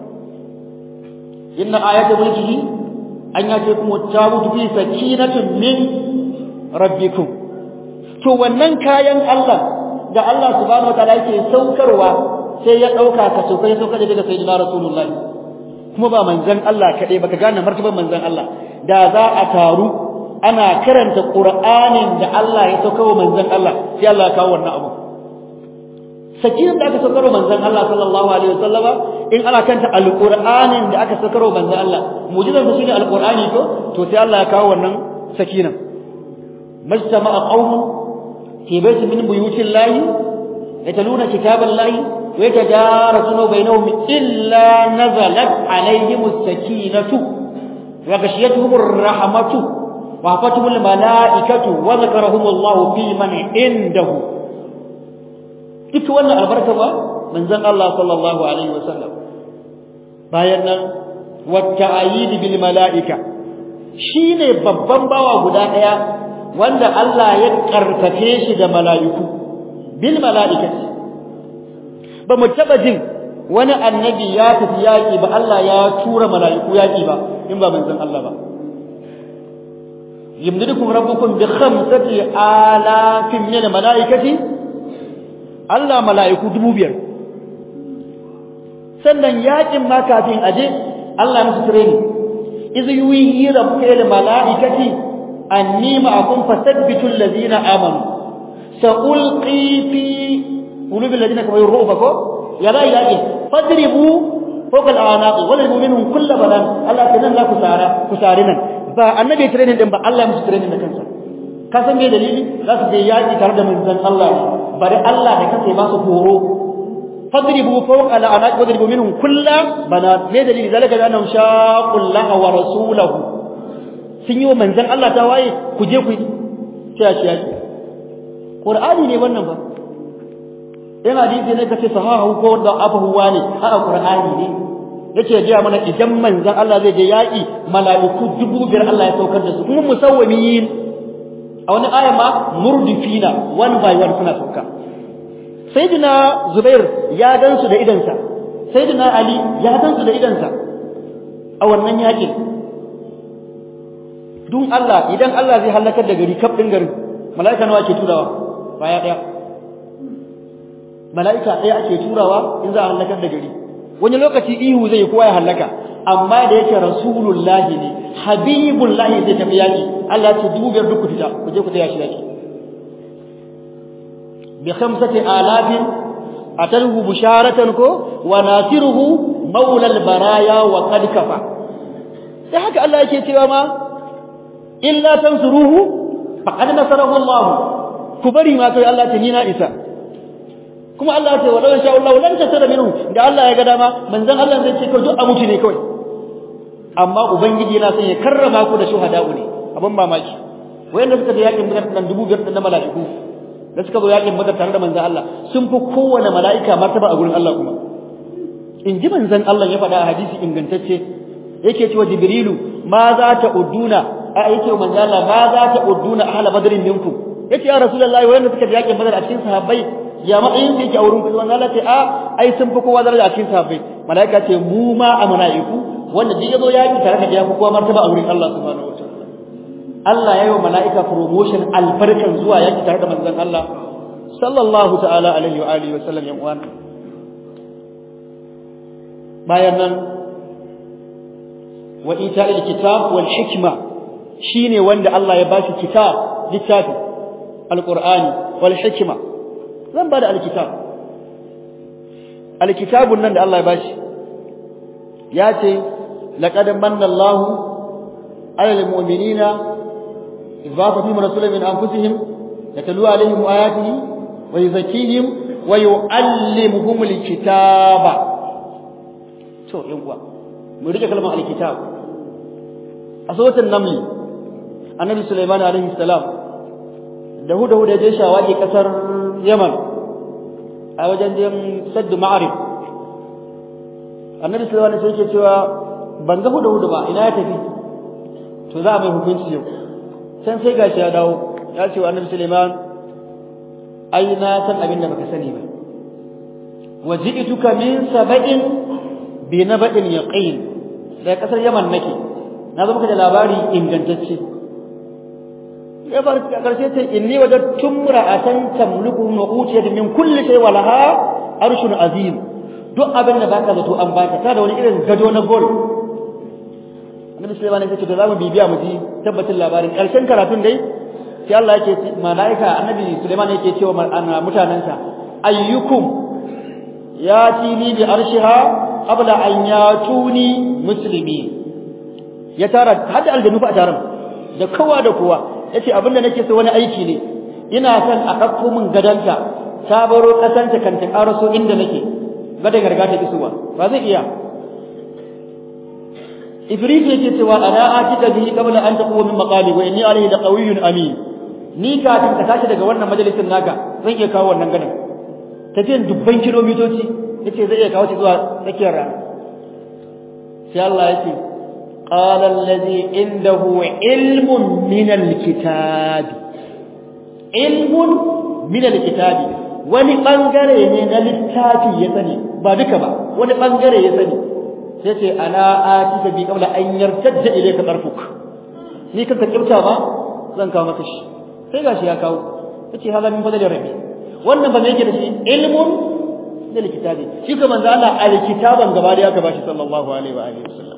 inna ayata mulkihi an yace kuma tabutu fi sakinatin min rabbikum to wannan kayan Allah da Allah subhanahu wataala yake saukarwa sai ya dauka ka sauka ya sauka daga sayyidina rasulullahi kuma ba manzon Allah kadai baka gane martaban manzon Allah da za a taru ana karanta qur'anin da Allah ya sauka wa manzon Allah sai Allah ya kawo wannan abu sakinan da aka saukar wa manzon Allah sallallahu alaihi wasallama in ana kanta alqur'anin da aka saukar wa manzon Allah mu'jizar su shine alqur'ani to to sai Allah ya kawo wannan sakinan majtama'a qaumun fi baytin min buyutillahi yataluna kitaballahi wa yatadarasuna bainahum illa nazalat alaihimus sakinatu wa ghashiyatuhumur rahmatu wa hafatumul malaikatu wa zakarahumullahu fi man indahu duk wannan albarka ba manzon Allah sallallahu alaihi wasallam bayan nan wata'ayid bil malaika shine babban bawa guda daya wanda Allah ya karfafe shi da malaiku bil malaikati ba mu taba jin wani annabi ya tafi yaki ba Allah ya tura malaiku yaki ba in ba manzon Allah ba yamdidukum rabbukum bi khamsati alafin min malaikati Allah mala'iku dubu biyar sannan yakin ma kafin aje Allah musu training iz yuhi rabbuka ila mala'ikati anni ma'akum fasabbitu alladhina amanu sa'ulqi fi qulubi alladhina kafaru ru'ba ko ya la ilaha fadribu fawqa al'anaq wadribu minhum kull banan Allah tanan la kusara kusarinan ba annabi training din ba Allah musu training da kansa ka san me dalili za su je yaki tare da manzon Allah bari Allah da kace ba su horo fadribu fawqa al'anaq wadribu minhum kulla bana me dalili zalika da annahum shaqullaha wa rasulahu sun yi wa manzon Allah ta waye ku je ku tsaya shi yaki qur'ani ne wannan ba in hadisi ne kace sahahu ko da afahu wani a qur'ani ne yake gaya mana idan manzon Allah zai je yaƙi mala'iku dubu biyar Allah ya saukar da su kuma musawwamiyin a wani aya ma murdifina one by one suna sauka sayyidina Zubair ya gansu da idansa sayyidina Ali ya gansu da idansa a wannan yaƙin dun Allah idan Allah zai halakar da gari kaf din garin mala'ika nawa ke turawa baya daya mala'ika ɗaya ake turawa in za a halakar da gari wani lokaci ihu zai kowa ya halaka amma da yake rasulullahi ne habibullahi zai tafi yaki Allah ce dubu biyar duk ku fita ku je ku taya shi yaki bi khamsati alafin atalhu busharatan ko wa nasiruhu maula albaraya wa qad kafa sai haka Allah yake cewa ma illa tansuruhu faqad nasarahu Allah ku bari ma kai Allah ta ni na isa kuma Allah ya ce walau insha Allah lan tasara minhu da Allah ya ga dama manzon Allah zai ce kai duk a mutu ne kawai amma ubangiji yana son ya karrama ku da shuhada'u ne abin mamaki wayanda suka da yakin badar nan dubu biyar na mala'iku da suka zo yakin badar tare da manzon Allah sun fi kowane mala'ika martaba a gurin Allah kuma in ji manzon Allah ya faɗa a hadisi ingantacce yake cewa jibrilu ma za ta udduna a yake manzon Allah ma za ta udduna ahla badrin minkum yace ya rasulullahi wayanda suka da yakin badar a cikin sahabbai ya matsayin da yake a wurin kuma Allah ce a ai sun fi kowa daraja a cikin sahabbai malaika ce mu ma a malaiku wanda duk yazo yaki tare da ya fi kowa martaba a wurin Allah subhanahu wa ta'ala Allah ya yi wa malaika promotion albarkan zuwa yaki tare da manzon Allah sallallahu ta'ala alaihi wa alihi wa sallam yan uwan bayan nan wa ita'il kitab wal hikma shine wanda Allah ya bashi kitab littafi alqur'ani wal hikma zan bada alkitab alkitabun nan da Allah ya bashi ya ce laqad manna Allahu 'ala almu'minina idh ba'atha fihim rasulan min anfusihim yatlu 'alayhim ayatihi wa yuzakkihim wa yu'allimuhum alkitaba to yan uwa mu rike kalmar alkitab a suratul naml annabi sulaiman alaihi salam da huda huda je shawaki kasar Yaman a wajen jin saddu ma'arif annabi sallallahu alaihi wasallam yake cewa ban ga hudu hudu ba ina ya tafi to za a mai hukunci yau san sai gashi ya dawo ya ce wa annabi Sulaiman ai na san abin da baka sani ba waji'tuka min sab'in bi naba'in yaqin da kasar Yaman nake na zo maka da labari ingantacce ya bar karshe ce inni wajadtum ra'atan tamliku wa utiyat min kulli shay wa laha arshun azim duk abin da baka zato an baka ta da wani irin gado na gol annabi sulaiman ya ce to zamu bibiya mu ji tabbatin labarin karshen karatun dai sai Allah yake malaika annabi sulaiman yake cewa mutanansa ayyukum yatini bi arshiha qabla an yatuni muslimin ya tara hada aljanu fa a taron da kowa da kowa yace abinda nake so wani aiki ne ina son a dauko min gadanta ta baro kasanta kan ta karaso inda nake gadan garga ta isuwa ba zai iya ifrit yake cewa ana atika bihi qabla an taqwa min maqali wa inni alayhi laqawiyyun amin ni kafin ka tashi daga wannan majalisin naka zan iya kawo wannan gadan tafiyan dubban kilomitoci yace zai iya kawo shi zuwa tsakiyar rana sai Allah yake قال الذي عنده علم من الكتاب علم من الكتاب wani bangare ne na littafi ya sani ba duka ba wani bangare ya sani sai ce ana atika bi qabla an yartadda ilayka tarfuk ni kanka kibta ba zan kawo maka shi sai gashi ya kawo yace hada min fadli rabbi wannan ba me yake da shi ilmun da kitabi shi kuma manzo Allah alkitaban gaba da ya ka bashi sallallahu alaihi wa alihi wasallam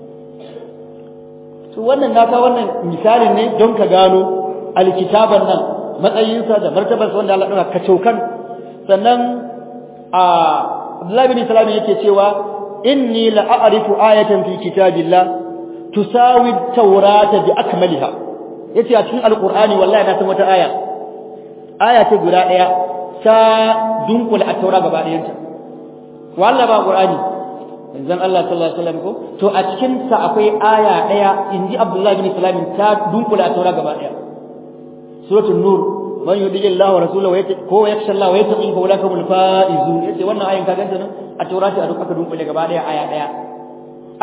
to wannan naka wannan misalin ne don ka gano alkitaban nan matsayinsa da martabarsa wanda Allah ɗora kacokan sannan a Abdullahi bin Salam yake cewa inni la a'rifu ayatan fi kitabillah tusawi at-taurata bi akmaliha yace a cikin alqur'ani wallahi na san wata aya aya ce guda daya ta dunkula at-taura gaba ɗayanta wallahi ba qur'ani manzon Allah sallallahu alaihi wasallam ko to a cikin sa akwai aya daya inji Abdullah bin Salam ta dunkula at-taura gaba daya suratul nur man yudi Allah wa rasulahu ko yakhsha Allah wa yattaqi fa ulaka hum faizun yace wannan ayin ka ganta nan a taura ce a duk aka dunkule gaba daya aya daya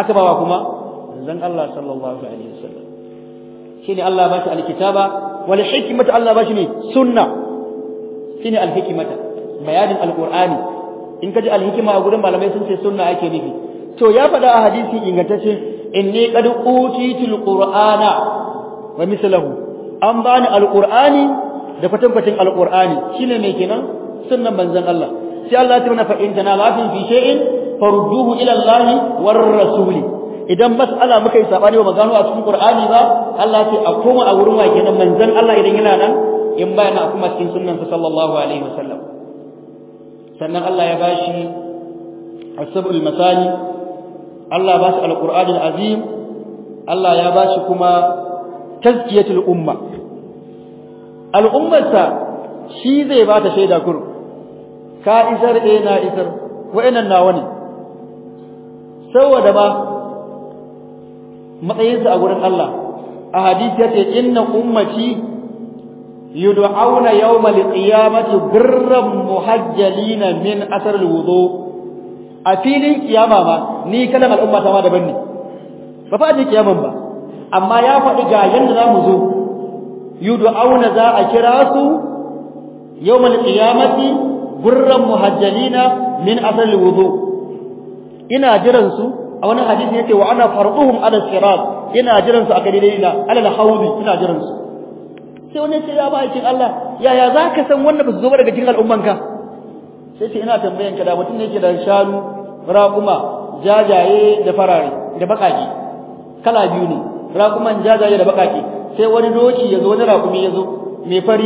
aka bawa kuma manzon Allah sallallahu alaihi wasallam shine Allah ba shi alkitaba wal hikmata Allah ba shi ne sunna shine alhikmata bayanin alqur'ani in kaji alhikma a gurin malamai sun ce sunna ake nufi to ya faɗa a hadisi ingantacce inni qad utitul qur'ana wa mislahu an bani alqur'ani da kwatankwacin alqur'ani shine me kenan sunnan manzon Allah sai Allah ya tuna fa in tanalatin fi shay'in farudduhu ila Allah war rasul idan mas'ala muka yi sabani ba magano a cikin qur'ani ba Allah sai a koma a wurin wa kenan manzon Allah idan yana nan in bayana a kuma cikin sunnan sa sallallahu alaihi wasallam sannan Allah ya bashi as-sab'ul masani Allah ba shi alqur'anul azim Allah ya ba shi kuma tazkiyatul umma al'ummarsa shi zai ba ta shaida kur ka isar eh na isar wa'annan nawa ne saboda ba matsayinsa a gurin Allah a hadisi yace inna ummati yud'auna yawmal qiyamati birran muhajjalina min asar alwudu a filin kiyama ma ni kalan al'umma ta ma daban ne ba fa ji kiyaman ba amma ya faɗi ga yanda za mu zo yud'auna za a kira su yawmal qiyamati gurran muhajjalina min asal wudu ina jiran su a wani hadisi yake wa ana farduhum ala sirat ina jiran su a kadidina ala alhawdi ina jiran su sai wani ce ya ba cikin Allah yaya zaka san wanda ba su zo ba daga cikin al'ummanka sai ce ina tambayan ka da mutum ne yake da shanu raƙuma jajaye da farare da baƙaƙe kala biyu ne raƙuman jajaye da baƙaƙe sai wani doki ya zo wani raƙumi ya zo mai fari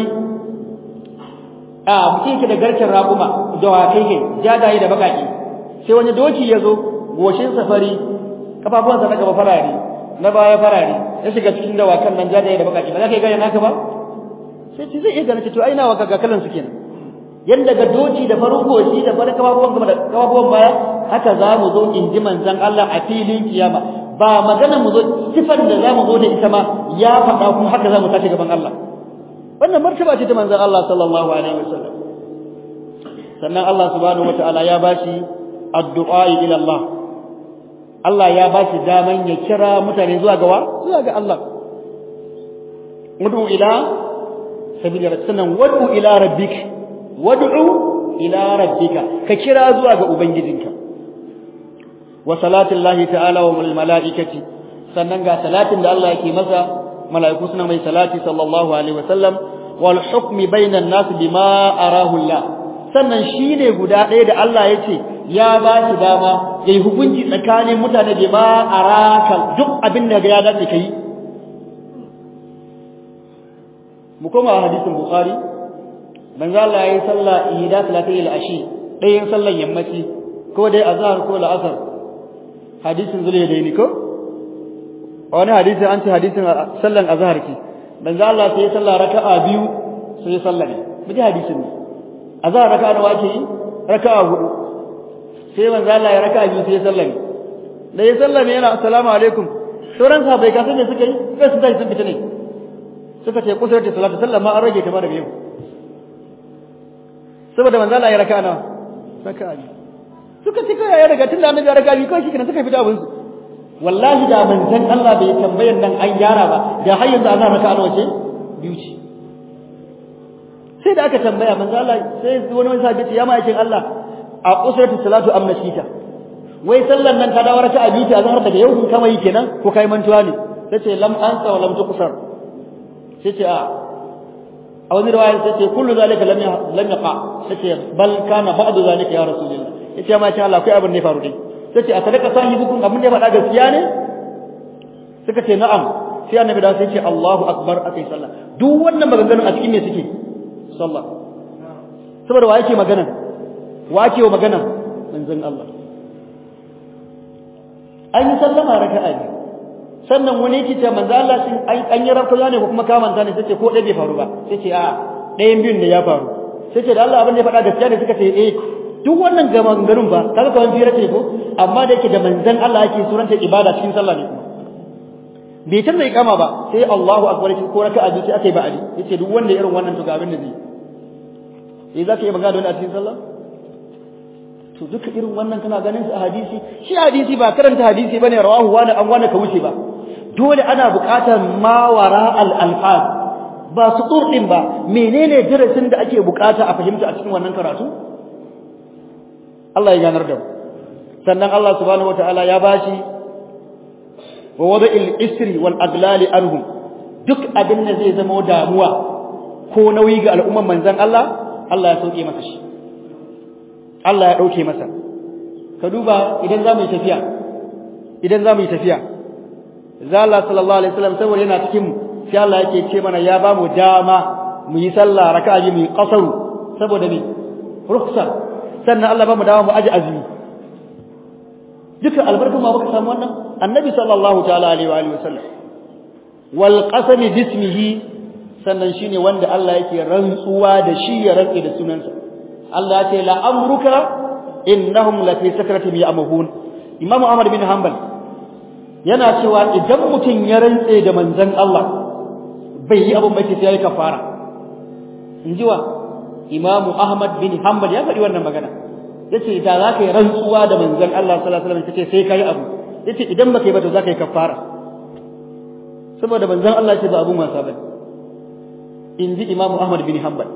a mutum yake da garken raƙuma da wakai ke jajaye da baƙaƙe sai wani doki ya zo goshin safari kafafuwansa na gaba farare na baya farare ya shiga cikin dawakan nan jajaye da baƙaƙe ba za ka yi gane naka ba sai ce zai iya gane ce to ai nawa ga kalan su kenan yanda ga doki da farin goshi da farin kafafuwan gaba da kafafuwan baya haka za mu zo in ji manzon Allah a filin kiyama ba magana mu zo sifan da za mu zo da ita ma ya faɗa kuma haka za mu tashi gaban Allah wannan martaba ce ta manzon Allah sallallahu alaihi wasallam sannan Allah subhanahu wataala ya bashi addu'a ila Allah Allah ya bashi daman ya kira mutane zuwa ga wa zuwa ga Allah ud'u ila sabili sannan wad'u ila rabbika wad'u ila rabbika ka kira zuwa ga ubangijinka wa salatin lahi ta'ala wa malaikati sannan ga salatin da Allah yake masa malaiku suna mai salati sallallahu alaihi wasallam wal hukmi bainan nas bima arahu Allah sannan shine guda ɗaya da Allah yace ya ba shi dama yayi hukunci tsakanin mutane bima araka duk abin da ya dace kai mu koma hadisin bukhari manzo Allah yayi sallah ihda salatil ashi ɗayan sallan yammaci ko dai azhar ko la'asar hadisin zuliyadaini ko wani hadisi an ce hadisin sallan azhar ki manzo Allah sai sallah raka'a biyu sai sallah ne miji hadisin ne azhar raka'a nawa ake yi raka'a hudu sai manzo Allah ya raka'a biyu sai sallah ne da ya sallame yana assalamu alaikum sauran sahabbai ka san me suka yi kai sun tashi sun fita ne suka ce kusur da salatu sallah ma an rage ta ma daga yau saboda manzo Allah ya raka'a nawa raka'a biyu suka ce kai ya riga tunda annabi ya raka'a biyu kai shi kenan suka fita abin su wallahi da manzon Allah bai tambayar nan an gyara ba da har yanzu azan raka'a nawa ce biyu ce sai da aka tambaya manzo Allah sai wani wani sahabi ya ma'aikin Allah a usratu salatu am nasita wai sallan nan ta dawo raka'a biyu ta azhar daga yau kun kama yi kenan ko kai mantuwa ne sai ce lam ansa wa lam tuqsar sai ce a a wani riwaya sai ce kullu zalika lam lam yaqa sai ce bal kana ba'du zalika ya rasulullah yace ma sha Allah kai abin ne faru dai sai ce a sadaka sahibukum abin da ya faɗa gaskiya ne suka ce na'am sai annabi da sai ce Allahu akbar akai sallah duk wannan maganganun a cikin me suke sallah saboda wa yake magana wa yake wa magana manzon Allah an yi sallama raka'a ne sannan wani yake ce manzo Allah shin an yi rafa ne ko kuma ka manta ne sai ce ko dai bai faru ba sai ce a ɗayan biyun ne ya faru sai ce da Allah abin da ya faɗa gaskiya ne suka ce eh duk wannan ga maganganun ba kaga kawan fira ce ko amma da yake da manzon Allah yake suranta ibada cikin sallah ne kuma bai canza ikama ba sai Allahu akbar ko raka'a ji sai aka yi ba'adi yace duk wanda irin wannan to ga abin da zai eh za ka yi magana da wani a cikin sallah to duka irin wannan kana ganin su a hadisi shi hadisi ba karanta hadisi bane rawahu wani an wani ka wuce ba dole ana buƙatar mawara al-alfaz ba su din ba menene darasin da ake buƙata a fahimta a cikin wannan karatu Allah ya ganar da mu sannan Allah subhanahu wataala ya bashi wa wada'il isri wal aglali anhum duk abin da zai zama damuwa ko nauyi ga al'umman manzon Allah Allah ya sauke masa shi Allah ya dauke masa ka duba idan za mu yi tafiya idan za mu yi tafiya zalla sallallahu alaihi wasallam saboda yana cikin mu sai Allah yake ce mana ya ba mu dama mu yi sallah raka'a mu yi qasaru saboda me ruksa sannan Allah ba mu dama mu aji azumi duka albarkun ma baka samu wannan annabi sallallahu ta'ala alaihi wa alihi wasallam wal qasam bismihi sannan shine wanda Allah yake rantsuwa da shi ya rantsi da sunansa Allah ya ce la amruka innahum la fi sakratihim ya'mahun Imam Ahmad bin Hanbal yana cewa idan mutum ya rantse da manzon Allah bai yi abin bai sai yayi kafara inji wa Imam Ahmad bin Hanbal ya faɗi wannan magana yace da za ka yi rantsuwa da manzon Allah sallallahu alaihi wasallam kace sai kai abu yace idan baka yi ba to za ka yi kafara saboda manzon Allah ce ba abun wasa bane inji Imam Ahmad bin Hanbal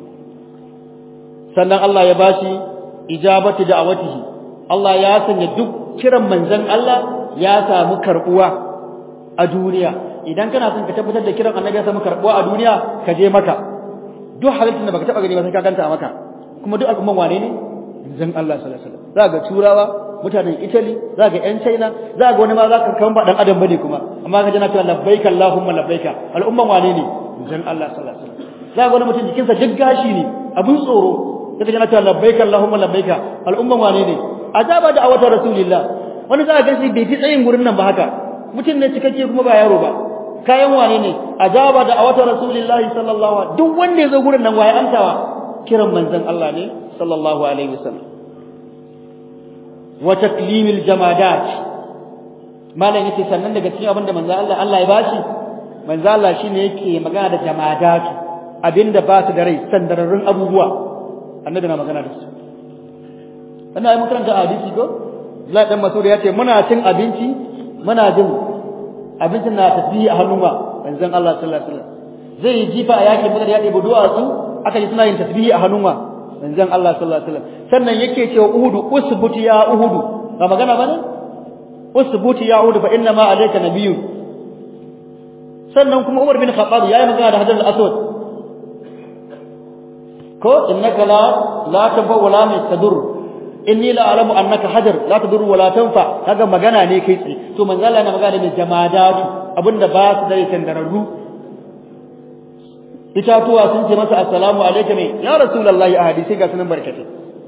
sannan Allah ya bashi ijabatu da'awatihi Allah ya sanya duk kiran manzon Allah ya samu karbuwa a duniya idan kana son ka tabbatar da kiran annabi ya samu karbuwa a duniya ka je maka duk halittar da baka taba gani ba sai ka ganta a maka kuma duk al'umman wane ne manzon Allah sallallahu alaihi wasallam za ga turawa mutanen Italy za ga ƴan China za ga wani ma za ka kan ba dan adam bane kuma amma ka ji na cewa labbaika Allahumma labbaika al'umman wane ne manzon Allah sallallahu alaihi wasallam za ga wani mutum jikinsa duk gashi ne abun tsoro sai kana cewa labbaika Allahumma labbaika al'umman wane ne ajaba da awatar rasulillah wani za ka shi bai fi tsayin gurin nan ba haka mutum ne cikakke kuma ba yaro ba kayan wane ne ajaba da awatar rasulillah sallallahu alaihi duk wanda ya zo gurin nan waye antawa kiran manzon Allah ne sallallahu alaihi wasallam wa taklimil jamadat malam yace sannan daga cikin abinda manzon Allah Allah ya bashi manzon Allah shine yake magana da jamadat abinda ba su da rai sandararrun abubuwa annabi na magana da su wannan ai makaranta hadisi ko Abdullahi dan Mas'ud ya ce muna cin abinci muna jin abincin na tasbihi a hannun wa manzon Allah sallallahu alaihi wasallam zai yi jifa a yakin badar ya ɗebi duwatsu aka ji suna yin tasbihi a hannun wa manzon Allah sallallahu alaihi wasallam sannan yake cewa uhudu usbuti ya uhudu ba magana bane usbuti ya uhudu fa inna ma alayka nabiyyu sannan kuma Umar bin Khattab yayi magana da Hajar al-Aswad ko innaka la la tanfa wala tadur inni la alamu annaka hajar la tadur wala tanfa kaga magana ne kai tsaye to manzo Allah yana magana ne jamadatu abinda ba su da tandararru itatuwa sun ce masa assalamu alaikum ya rasulullahi a hadisi ga sunan barkatu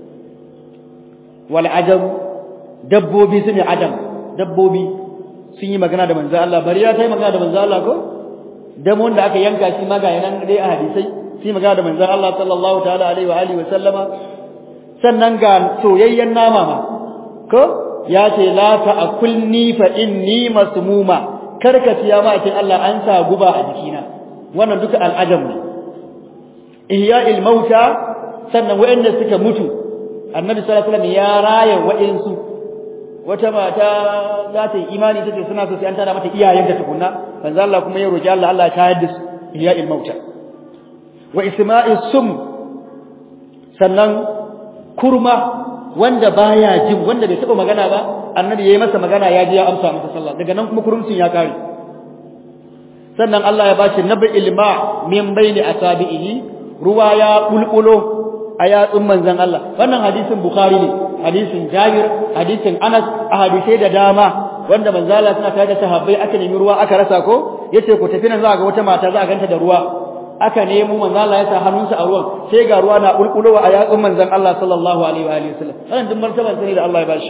wal ajam dabbobi sun ajam dabbobi sun yi magana da manzo Allah bari ya tai magana da manzo Allah ko damon da aka yanka shi maga yanan dai a hadisai sai magana da manzon Allah sallallahu ta'ala alaihi wa alihi wa sallama sannan ga soyayyen nama ma ko ya ce la ta'kulni fa inni masmuma karka siya ma ce Allah an sa guba a jikina wannan duka al'ajam ne ihya'il mauta sannan wa'anda suka mutu annabi sallallahu alaihi wasallam ya raya wa'insu wata mata za ta yi imani take suna so sai an tada mata iyayenta tukunna manzo Allah kuma ya roki Allah Allah ya tayar da su ihya'il mauta wa isma'is sum sannan kurma wanda baya jin wanda bai taba magana ba annabi yayi masa magana ya ji ya amsa masa sallah daga nan kuma kurumcin ya kare sannan Allah ya bashi nabi ilma min baini asabihi ruwa ya bulbulo a yatsun manzon Allah wannan hadisin bukhari ne hadisin jabir hadisin anas a hadisai da dama wanda manzo Allah suna tare da sahabbai aka nemi ruwa aka rasa ko yace ku tafi nan za ga wata mata za a ganta da ruwa aka nemo manzo Allah ya sa hannunsa a ruwan sai ga ruwa na bulbulowa a yatsun manzon Allah sallallahu alaihi wa alihi wasallam wannan duk martaban sani da Allah ya bashi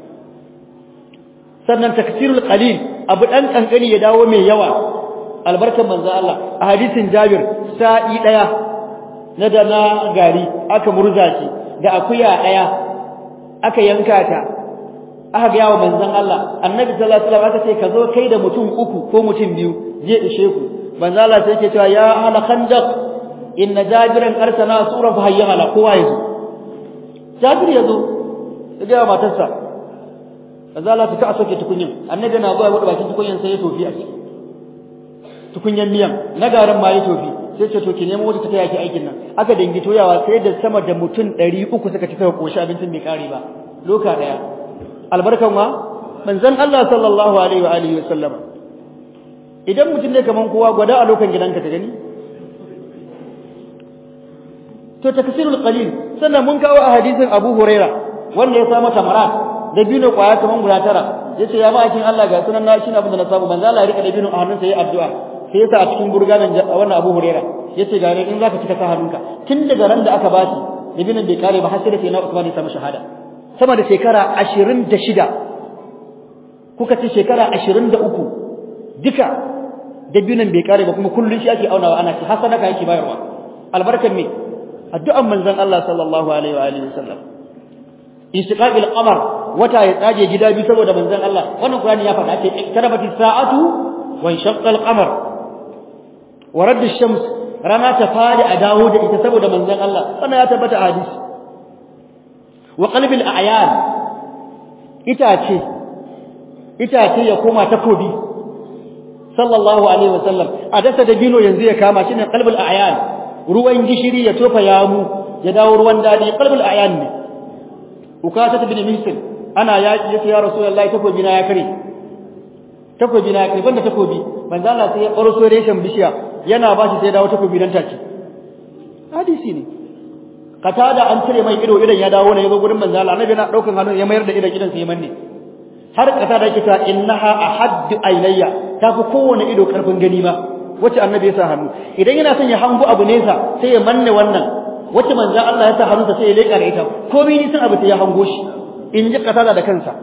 sannan taksirul qalil abu dan kankani ya dawo mai yawa albarkan manzon Allah a hadisin Jabir sa'i daya na da na gari aka murza shi da akuya daya aka yanka ta aka ga yawo manzon Allah annabi sallallahu alaihi wasallam aka ce ka zo kai da mutum uku ko mutum biyu je ishe ku manzo Allah sai yake cewa ya ahla khandaq inna jabiran arsana sura fa hayya ala kowa yazo jabir yazo ya ga matarsa azala ta ka soke tukunyin annabi na zuwa wadda bakin tukunyin sai ya tofi a ciki tukunyan miyan na garin ma ya tofi sai ce to ki nemo wata ta taya ki aikin nan aka dangi toyawa sai da sama da mutum 300 suka ci suka koshi abincin bai kare ba loka daya albarkan wa manzon Allah sallallahu alaihi wa alihi wa sallama idan mutum ne kaman kowa gwada a lokan gidanka ta gani to taksirul qalil sannan mun kawo a hadisin Abu Huraira wanda ya samu tamarat da biyu kwaya kaman guda tara yace ya ma'aikin Allah ga sunan na shine abin da na samu manzo Allah ya rika da biyu a hannunsa yayi addu'a sai yasa a cikin burganan wannan Abu Huraira yace ga ne in zaka cika sa hannunka tun daga ran da aka bashi da biyu bai kare ba har sai da sai na Usman ya samu shahada sama da shekara 26 kuka ce shekara 23 duka da biyu bai kare ba kuma kullun shi ake aunawa ana ci hasana ka yake bayarwa albarkan me addu'an manzon Allah sallallahu alaihi wa alihi wasallam istiqaqil qamar wata ya tsage gida biyu saboda manzon Allah wannan Qur'ani ya faɗa ce iktarabati sa'atu wa inshaqqa al-qamar wa radd ash-shams rana ta fadi a dawo da ita saboda manzon Allah wannan ya tabbata a hadisi wa qalbi al-a'yan itace itace ya koma takobi sallallahu alaihi wasallam a dasa da bino yanzu ya kama shine qalbul a'yan ruwan gishiri ya tofa yamu ya dawo ruwan dadi qalbul a'yan ne ukashat bin misl ana yaki yace ya rasulullahi takobi na ya kare takobi na ya kare banda takobi manzo Allah sai ya ƙarso reshen bishiya yana ba shi sai dawo takobi dan take hadisi ne katada an cire mai ido idan ya dawo ne yazo gurin manzo Allah annabi na daukan hannun ya mayar da idan idan sai manne har kasa da yake ta innaha ahaddu aynayya tafi kowane ido karfin gani ma wacce annabi ya sa hannu idan yana son ya hango abu nesa sai ya manne wannan wacce manzo Allah ya sa hannunsa sai ya leka da ita komai ni san abu sai ya hango shi in ji kasa da kansa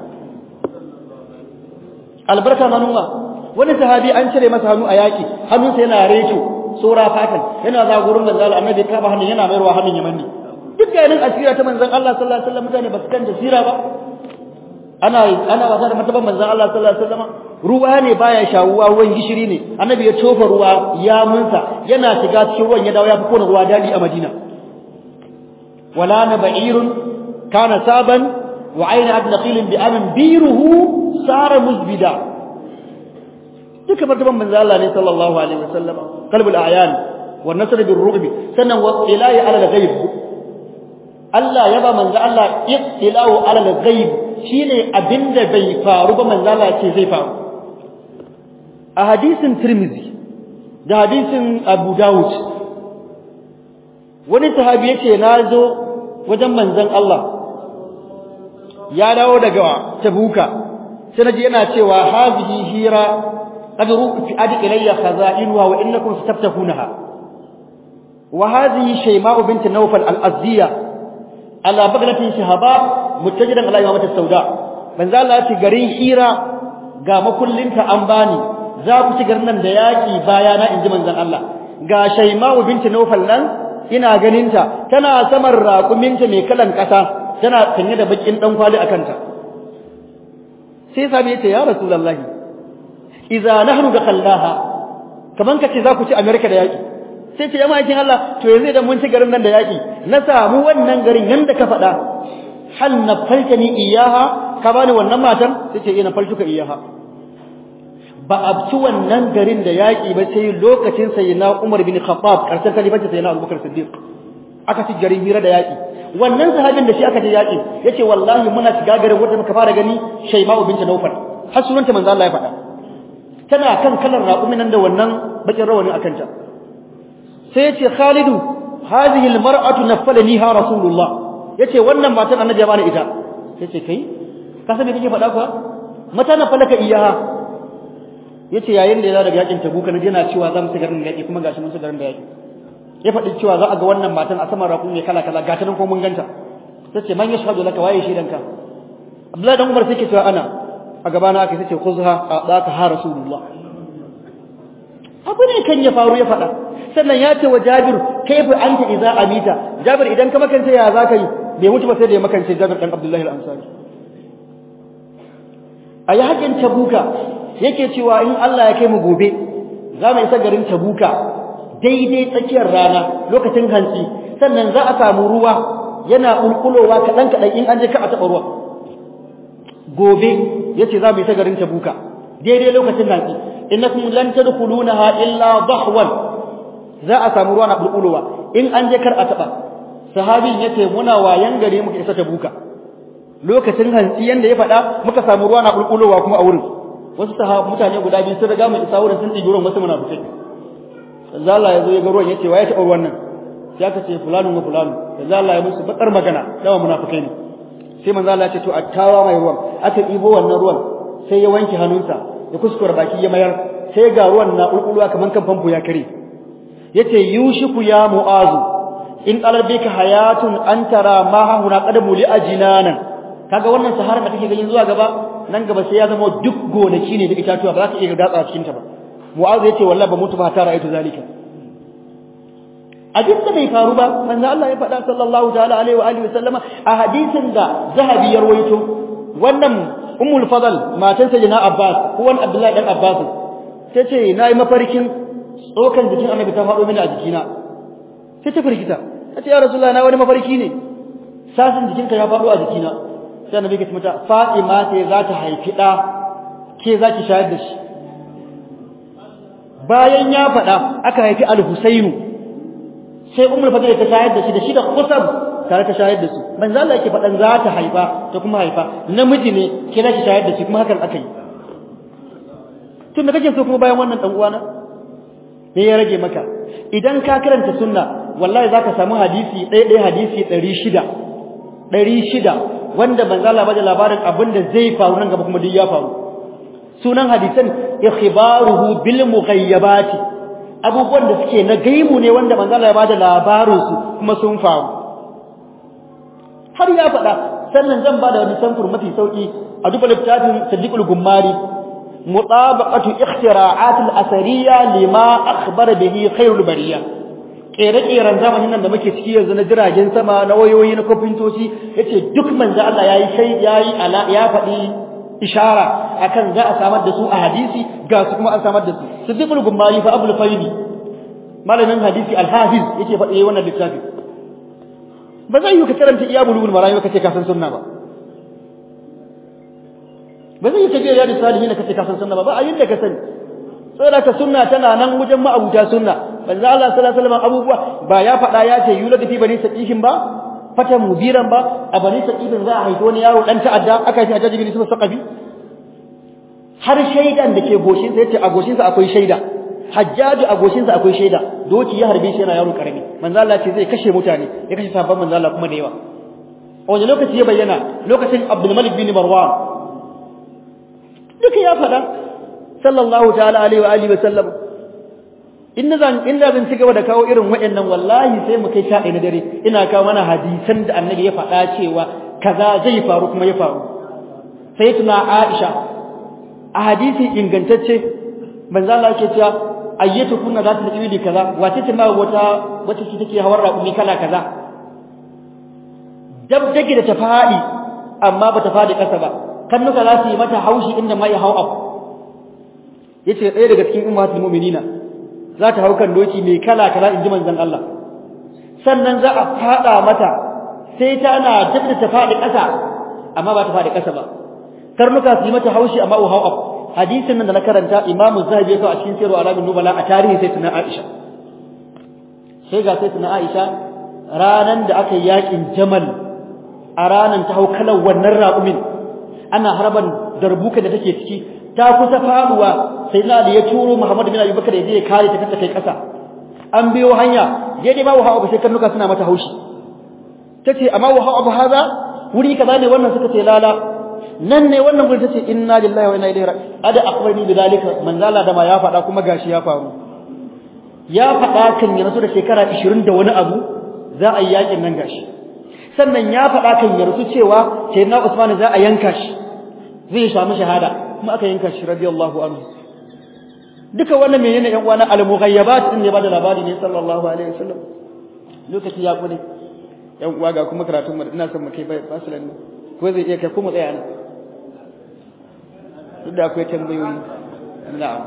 albarka manuma wani sahabi an cire masa hannu a yaki hannunsa yana reto sora fatan yana za gurin manzo Allah annabi ka ba hannun yana mayarwa hannun ya manne duk ganin asira ta manzon Allah sallallahu alaihi wasallam mutane ba su kan jasira ba ana ana wasa da martaban manzon Allah sallallahu alaihi wasallam ruwa ne baya shawuwa ruwan gishiri ne annabi ya tofa ruwa ya munsa yana shiga cikin ruwan ya dawo ya fi kona ruwa dali a Madina wala na ba'irun kana saban wa ayna abn naqil bi amin biruhu sara muzbida duka martaban manzon Allah ne sallallahu alaihi wasallam qalbul a'yan wa nasr bir ru'b sannan wa ilahi ala al-ghaib Allah ya ba manzo Allah ittilau ala al-ghaib shine abinda bai faru ba manzo Allah ce zai faru a hadisin Tirmidhi da hadisin Abu Dawud wani sahabi yace nazo wajen manzon Allah ya dawo daga Tabuka sai naji yana cewa hazihi hira qad ru'ti adi ilayya khaza'inha wa innakum sataftahunaha wa hadhihi shayma'u bint Nawfal al-Azdiyah ala baglatin shahaba muttajidan ala yawmat sauda manzo Allah ya ce garin hira ga makullinta an bani za ku ci garin nan da yaki baya na inji manzon Allah ga shayma'u binti nawfal nan ina ganinta tana saman raƙuminta mai kalan ƙasa tana sanye da bakin dan kwali akan ta sai sabi yace ya rasulullahi idza nahnu dakhallaha kaman kace za ku ci america da yaki sai ce ya ma'aikin Allah to yanzu idan mun ci garin nan da yaki na samu wannan garin yanda ka faɗa hal na falkani iyaha ka bani wannan matan sai ce ina faltuka iyaha ba a ci wannan garin da yaki ba sai lokacin sayyidina Umar bin Khattab karshen kalifanci sayyidina Abubakar Siddiq aka ci garin hira da yaki wannan sahabin da shi aka je yaki yace wallahi muna shiga garin wanda muka fara gani Shayma'u bint Nawfal har sunanta manzo Allah ya faɗa tana kan kalar raƙumin nan da wannan bakin rawani akan ta sai yace Khalidu hadhihi almar'atu naffalaniha rasulullah yace wannan matan annabi ya bani ita yace kai ka san me kake faɗa kuwa mata na falaka iyaha yace yayin da ya daga yakin tabuka na yana cewa za mu shiga garin yaki kuma gashi mun shiga garin da yaki ya faɗi cewa za a ga wannan matan a saman rakun ne kala kala gata nan ko mun ganta tace man yashhadu laka waye shi danka Abdullahi dan Umar sai ke cewa ana a gabana aka sace khuzha a daka ha rasulullah abu ne kan ya faru ya faɗa sannan ya ce wa Jabir kaifa anta idza amita Jabir idan ka makance ya zaka yi bai mutu ba sai da ya makance Jabir dan Abdullahi al-Ansari ayi hakin Tabuka yake cewa in Allah ya kai mu gobe za mu isa garin Tabuka daidai tsakiyar rana lokacin hantsi sannan za a samu ruwa yana ulkulowa kadan kadan in an je ka a taba ruwa gobe yace za mu yi ta garin Tabuka daidai lokacin hantsi innakum lan tadkhulunaha illa dahwan za a samu ruwa na bulbulowa in an je kar a taba sahabin yace muna wayan gare muka isa Tabuka lokacin hantsi yanda ya faɗa muka samu ruwa na bulbulowa kuma a wurin wasu sahabu mutane guda biyu sun riga mu isa wurin sun ɗibi ruwan wasu munafikai manzo Allah ya zo ya ga ruwan yace waye taɓa ruwan nan sai aka ce fulanu wa fulanu manzo Allah ya musu bakar magana dawa munafikai ne sai manzo Allah ya ce to attawa mai ruwan aka ɗibo wannan ruwan sai ya wanke hannunsa ya kuskura baki ya mayar sai ga ruwan na ulkulwa kaman kan famfo ya kare yace yushiku ya mu'azu in qalbika hayatun an tara ma hahuna qadamu li ajinanan kaga wannan sahara da kake ganin zuwa gaba nan gaba sai ya zama duk gonaki ne da itatuwa ba za ka iya datsa cikin ta ba mu'azu yace wallahi ba mutu ba ta ra'aytu zalika abin da bai faru ba manzo Allah ya faɗa sallallahu ta'ala alaihi wa alihi wasallama a hadisin da zahabi ya rawaito wannan ummul fadl matan sayyidina abbas ko wani abdullahi dan abbas sai ce nayi mafarkin tsokan jikin annabi ta faɗo mini a jikina sai ta firgita ta ce ya rasulullahi na wani mafarki ne sasin jikinka ya faɗo a jikina sai annabi ya ce mata fatima ce za ta haifi ɗa ke za ki shayar da shi bayan ya faɗa aka haifi al-husainu sai ummul fadl ta shayar da shi da shi da qusab tare ta shayar da su manzo Allah yake faɗan za ta haifa ta kuma haifa namiji ne ke za ki shayar da shi kuma hakan aka yi tun da kake so kuma bayan wannan dan uwana me ya rage maka idan ka karanta sunna wallahi zaka samu hadisi ɗaya ɗaya hadisi 600 600 wanda manzo Allah bada labarin abin da zai faru nan gaba kuma duk ya faru sunan hadisan ikhbaruhu bil mughayyabati abubuwan da suke na gaimu ne wanda manzo Allah ya bada labarin su kuma sun faru har ya faɗa sannan zan bada wani samfur mafi sauki a duba littafin Sadiqul Gummari mutabaqatu ikhtira'at al-asariyya lima akhbara bihi khairul bariyya kere-keren zamanin nan da muke ciki yanzu na jiragen sama na wayoyi na kofintoci yace duk manzo Allah yayi sai yayi ala ya faɗi ishara akan za a samar da su a hadisi ga su kuma an samar da su Sadiqul Gummari fa Abul Faidi malamin hadisi al-Hafiz yake faɗi wannan littafi ba zai yi ka karanta iya bulugul marami ka ce ka san sunna ba ba zai yi ka biya da salihin ka ce ka san sunna ba ba a yinda ka sani saboda ka sunna tana nan wajen ma'abuta sunna manzo Allah sallallahu alaihi wasallam abubuwa ba ya faɗa ya ce yulad fi bani saqihin ba fata mubiran ba a bani saqihin za a haifi wani yaro dan ta'adda aka yi ajaji bin su saqafi har shaidan da ke goshin sa yace a goshin sa akwai shaida hajjaji a goshin sa akwai shaida doki ya harbe shi yana yaro karami manzo Allah ce zai kashe mutane ya kashe sabon manzo Allah kuma da yawa a wani lokaci ya bayyana lokacin Abdul Malik bin Marwan duka ya faɗa sallallahu ta'ala alaihi wa alihi wa sallam inda zan inda zan ci gaba da kawo irin waɗannan wallahi sai mu kai sha na dare ina kawo mana hadisan da annabi ya faɗa cewa kaza zai faru kuma ya faru sai tuna Aisha a hadisi ingantacce manzo Allah yake cewa ayyatu kunna za ta tafi kaza wace ce ma wata wace ce take hawar raƙumi kala kaza dab dake da ta faɗi amma ba ta faɗi ƙasa ba kannuka za su yi mata haushi inda mai hau abu yace ɗaya daga cikin ummatul mu'minina za ta hau kan doki mai kala kala in ji manzon Allah sannan za a faɗa mata sai ta na dab da ta faɗi ƙasa amma ba ta faɗi ƙasa ba karnuka su yi mata haushi amma hau abu hadisin nan da na karanta Imam Zahabi ya kawo a cikin Sirru Alamin Nubala a tarihi sai tuna Aisha sai ga sai tuna Aisha ranan da aka yi yakin Jamal a ranan ta hau kalan wannan raƙumin ana harban darbuka da take ciki ta kusa faduwa sai na da ya turo Muhammad bin Abi Bakar ya je ya kare ta kanta kai ƙasa an biyo hanya daidai ma wahawa sai karnuka suna mata haushi tace amma wahawa abu haza wuri kaza ne wannan suka ce lala nan ne wannan gurin tace inna lillahi wa inna ilaihi raji'un ada akhbarni bidalika manzala da ma ya faɗa kuma gashi ya faru ya faɗa kan ya rasu da shekara 20 da wani abu za a yi yakin nan gashi sannan ya faɗa kan ya rasu cewa sayyidina Usman za a yanka shi zai samu shahada kuma aka yanka shi radiyallahu anhu duka wannan menene yan uwana al-mughayyabat din ne ba da labari ne sallallahu alaihi wasallam lokaci ya kure yan uwa ga kuma karatun mu ina son mu kai fasilan ne ko zai iya kai kuma tsaya nan duk da akwai tambayoyi na'am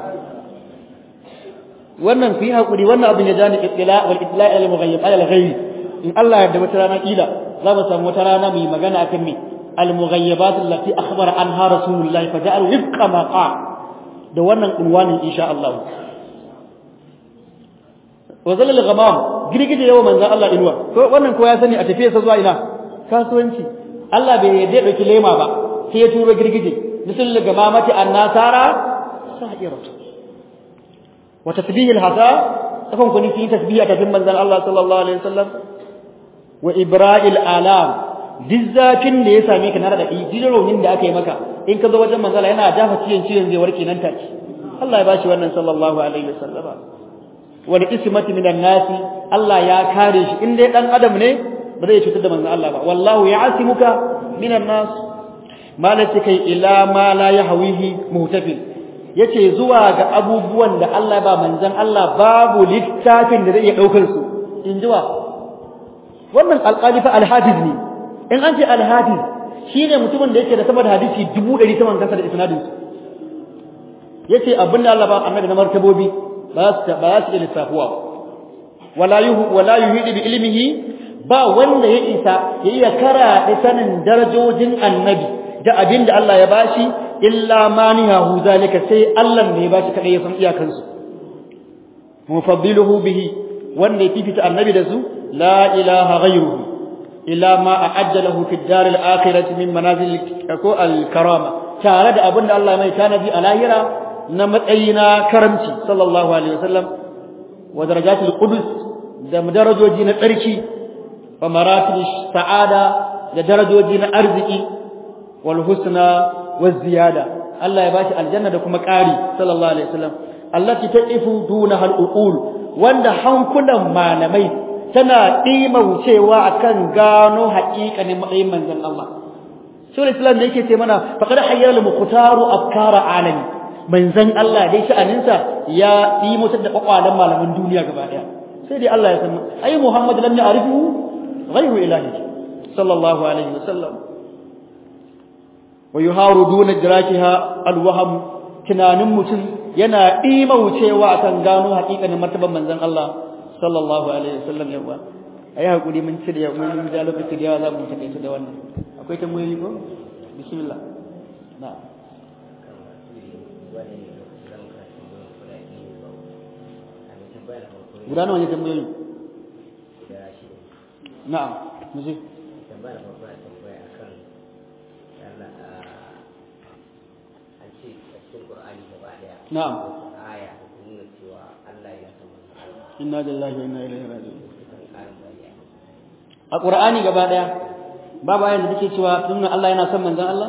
wannan ku yi hakuri wannan abin ya jani ittila wal ittila al mughayyib ala al ghayb in Allah ya yarda wata rana kila za mu samu wata rana mu yi magana akan me al-mughayyabat allati akhbara anha rasulullahi fa ja'al wifqa ma qa da wannan unwanin insha Allah wa zalal ghamam girgije yawa manzon Allah inuwa ko wannan ko ya sani a tafiyarsa zuwa ina kasuwanci Allah bai yarda ya dauki lema ba sai ya turo girgije misal gamamati annasara sa'iratu wa tasbihil hasa akan kuni fi tasbiha ta manzon Allah sallallahu alaihi wasallam wa ibra'il alam dizzafin da ya same ka na da raunin da aka yi maka in ka zo wajen manzala yana dafa ciyen ciyen zai warke nan take Allah ya bashi wannan sallallahu alaihi wasallam wal ismati minan nasi Allah ya kare shi in dai dan adam ne ba zai cutar da manzon Allah ba wallahu ya'simuka minan nas malati kai ila ma la yahwihi muhtafil yace zuwa ga abubuwan da Allah ba manzon Allah babu littafin da zai iya daukar su in jiwa wannan alqalifa alhafiz ne in an ce alhafiz shine mutumin da yake da sama da hadisi 100 saman kansa da isnadin su yace abinda Allah ba annabi na martabobi ba su ba su iya lissafuwa wala yuhu wala yuhidu bi ilmihi ba wanda ya isa ya iya kara da sanin darajojin annabi da abinda Allah ya bashi illa manihahu zalika sai Allah ne ya bashi kadai ya san iyakansu mufaddiluhu bihi wanda ya fifita annabi da su la ilaha ghayruhu ila ma a'adda lahu fi dar al-akhirati min manazil al-karama tare da abinda Allah mai tanadi a lahira na matsayi na karamci sallallahu alaihi wasallam wa darajatul qudus da darajoji na tsarki wa maratib sa'ada da darajoji na arziki wal husna waz ziyada Allah ya bashi aljanna da kuma ƙari sallallahu alaihi wasallam allati taqifu dunaha al-uqul wanda hankulan malamai tana dimaucewa akan gano haƙiƙanin matsayin manzon Allah Shul Islam da yake ce mana faqad hayyara al-muqtaru afkara alami manzon Allah dai sha'aninsa ya yi mutar da kwakwalan malaman duniya gaba daya sai dai Allah ya san ai Muhammad lam ya'rifu ghayru ilahi sallallahu alaihi wasallam wa yuharu duna idrakiha alwaham tunanin mutum yana imaucewa akan gano hakikanin martaban manzon Allah sallallahu alaihi wasallam yawa ayi hakuri mun ci da mun da lokaci da yawa za mu take da wannan akwai tambayoyi ko bismillah na'am guda nawa ne tambayoyi na'am muje tambaya na farko na tambaya akan yana an ce a cikin Qur'ani gaba daya na'am aya da ta nuna cewa Allah ya san manzo Allah inna lillahi wa inna ilaihi raji'un kan karin bayani a qur'ani gaba daya babu ayan da take cewa tunna Allah yana son manzon Allah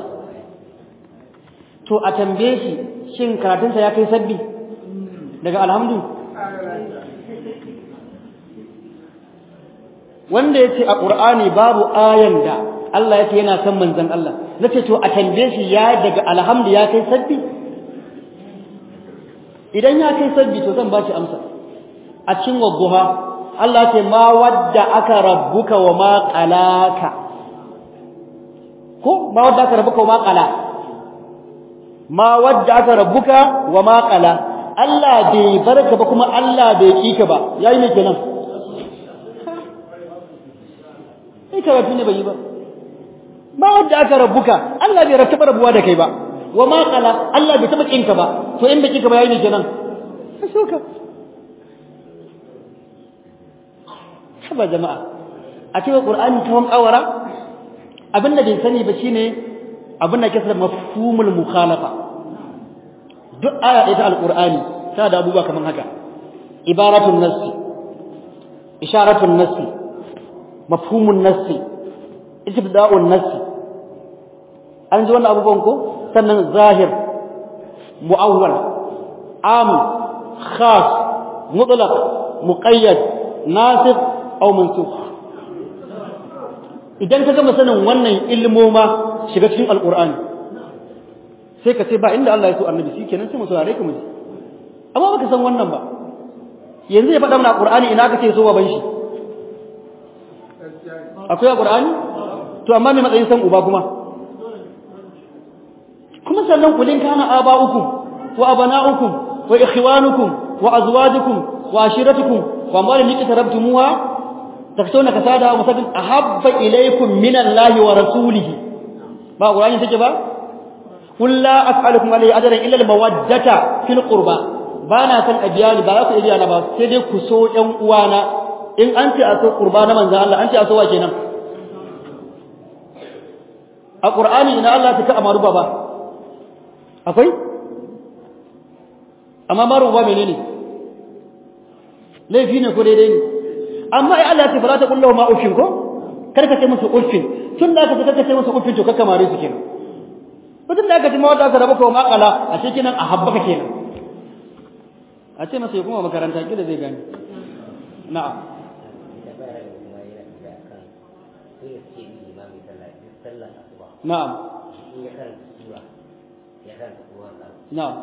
to a tambaye shi shin karatunsa ya kai sabbi daga alhamdu wanda yace a qur'ani babu ayan da Allah yake yana son manzon Allah nace to a tambaye shi ya daga alhamdu ya kai sabbi idan ya kai sabbi to zan ba shi amsa a cikin wadduha Allah ce ma wadda aka rabbuka wa ma qalaka ko ma wadda aka rabbuka wa ma qala ma wadda aka rabbuka wa ma qala Allah bai barka ba kuma Allah bai kika ba yayi me kenan sai karatu ne bai yi ba ma wadda aka rabbuka Allah bai rattaba rabuwa da kai ba wa ma qala Allah bai taba kinka ba to in bai kika ba yayi me kenan sai soka haba jama'a a cikin qur'ani tawon kawara abinda bai sani ba shine abinda ke da mafhumul mukhalafa duk aya ɗaya ta alqur'ani tana da abubuwa kaman haka ibaratun nassi isharatun nassi mafhumun nassi istibda'un nassi an ji wannan abubuwan ko sannan zahir mu'awwal am khas mutlaq muqayyad nasikh aw mansukh idan ka gama sanin wannan ilmoma shiga cikin alqur'ani sai ka ce ba inda Allah ya so annabi shikenan sai mu saurare ka mu ji amma baka san wannan ba yanzu ya faɗa mana alqur'ani ina ka ce so baban shi akwai alqur'ani to amma me matsayin san uba kuma kuma sannan kulin kana aba'ukum wa abana'ukum wa ikhwanukum wa azwajukum wa ashiratukum wa amwalin liqtarabtumuha takshawna kasada wa musabbil ahabba ilaykum min Allahi wa rasulihi ba qur'ani take ba qul la as'alukum alayhi ajran illa al-mawaddata fil qurba ba na san abiyani ba za ku iya na ba sai dai ku so ƴan uwana in an ce a so qurba na manzon Allah an ce a so wa kenan a qur'ani ina Allah ta ka amaru ba akwai amma maru ba menene laifi ne ko daidai ne amma ai Allah ya ce fara ta kullahu ma ufin ko kar ka ce musu ufin tun da aka ce ce musu ufin to kakka mare su kenan tun da aka ce mawada ka rabu ko makala a ce kenan a habbaka kenan a ce masa ya kuma makaranta kila zai gani na'am na'am na'am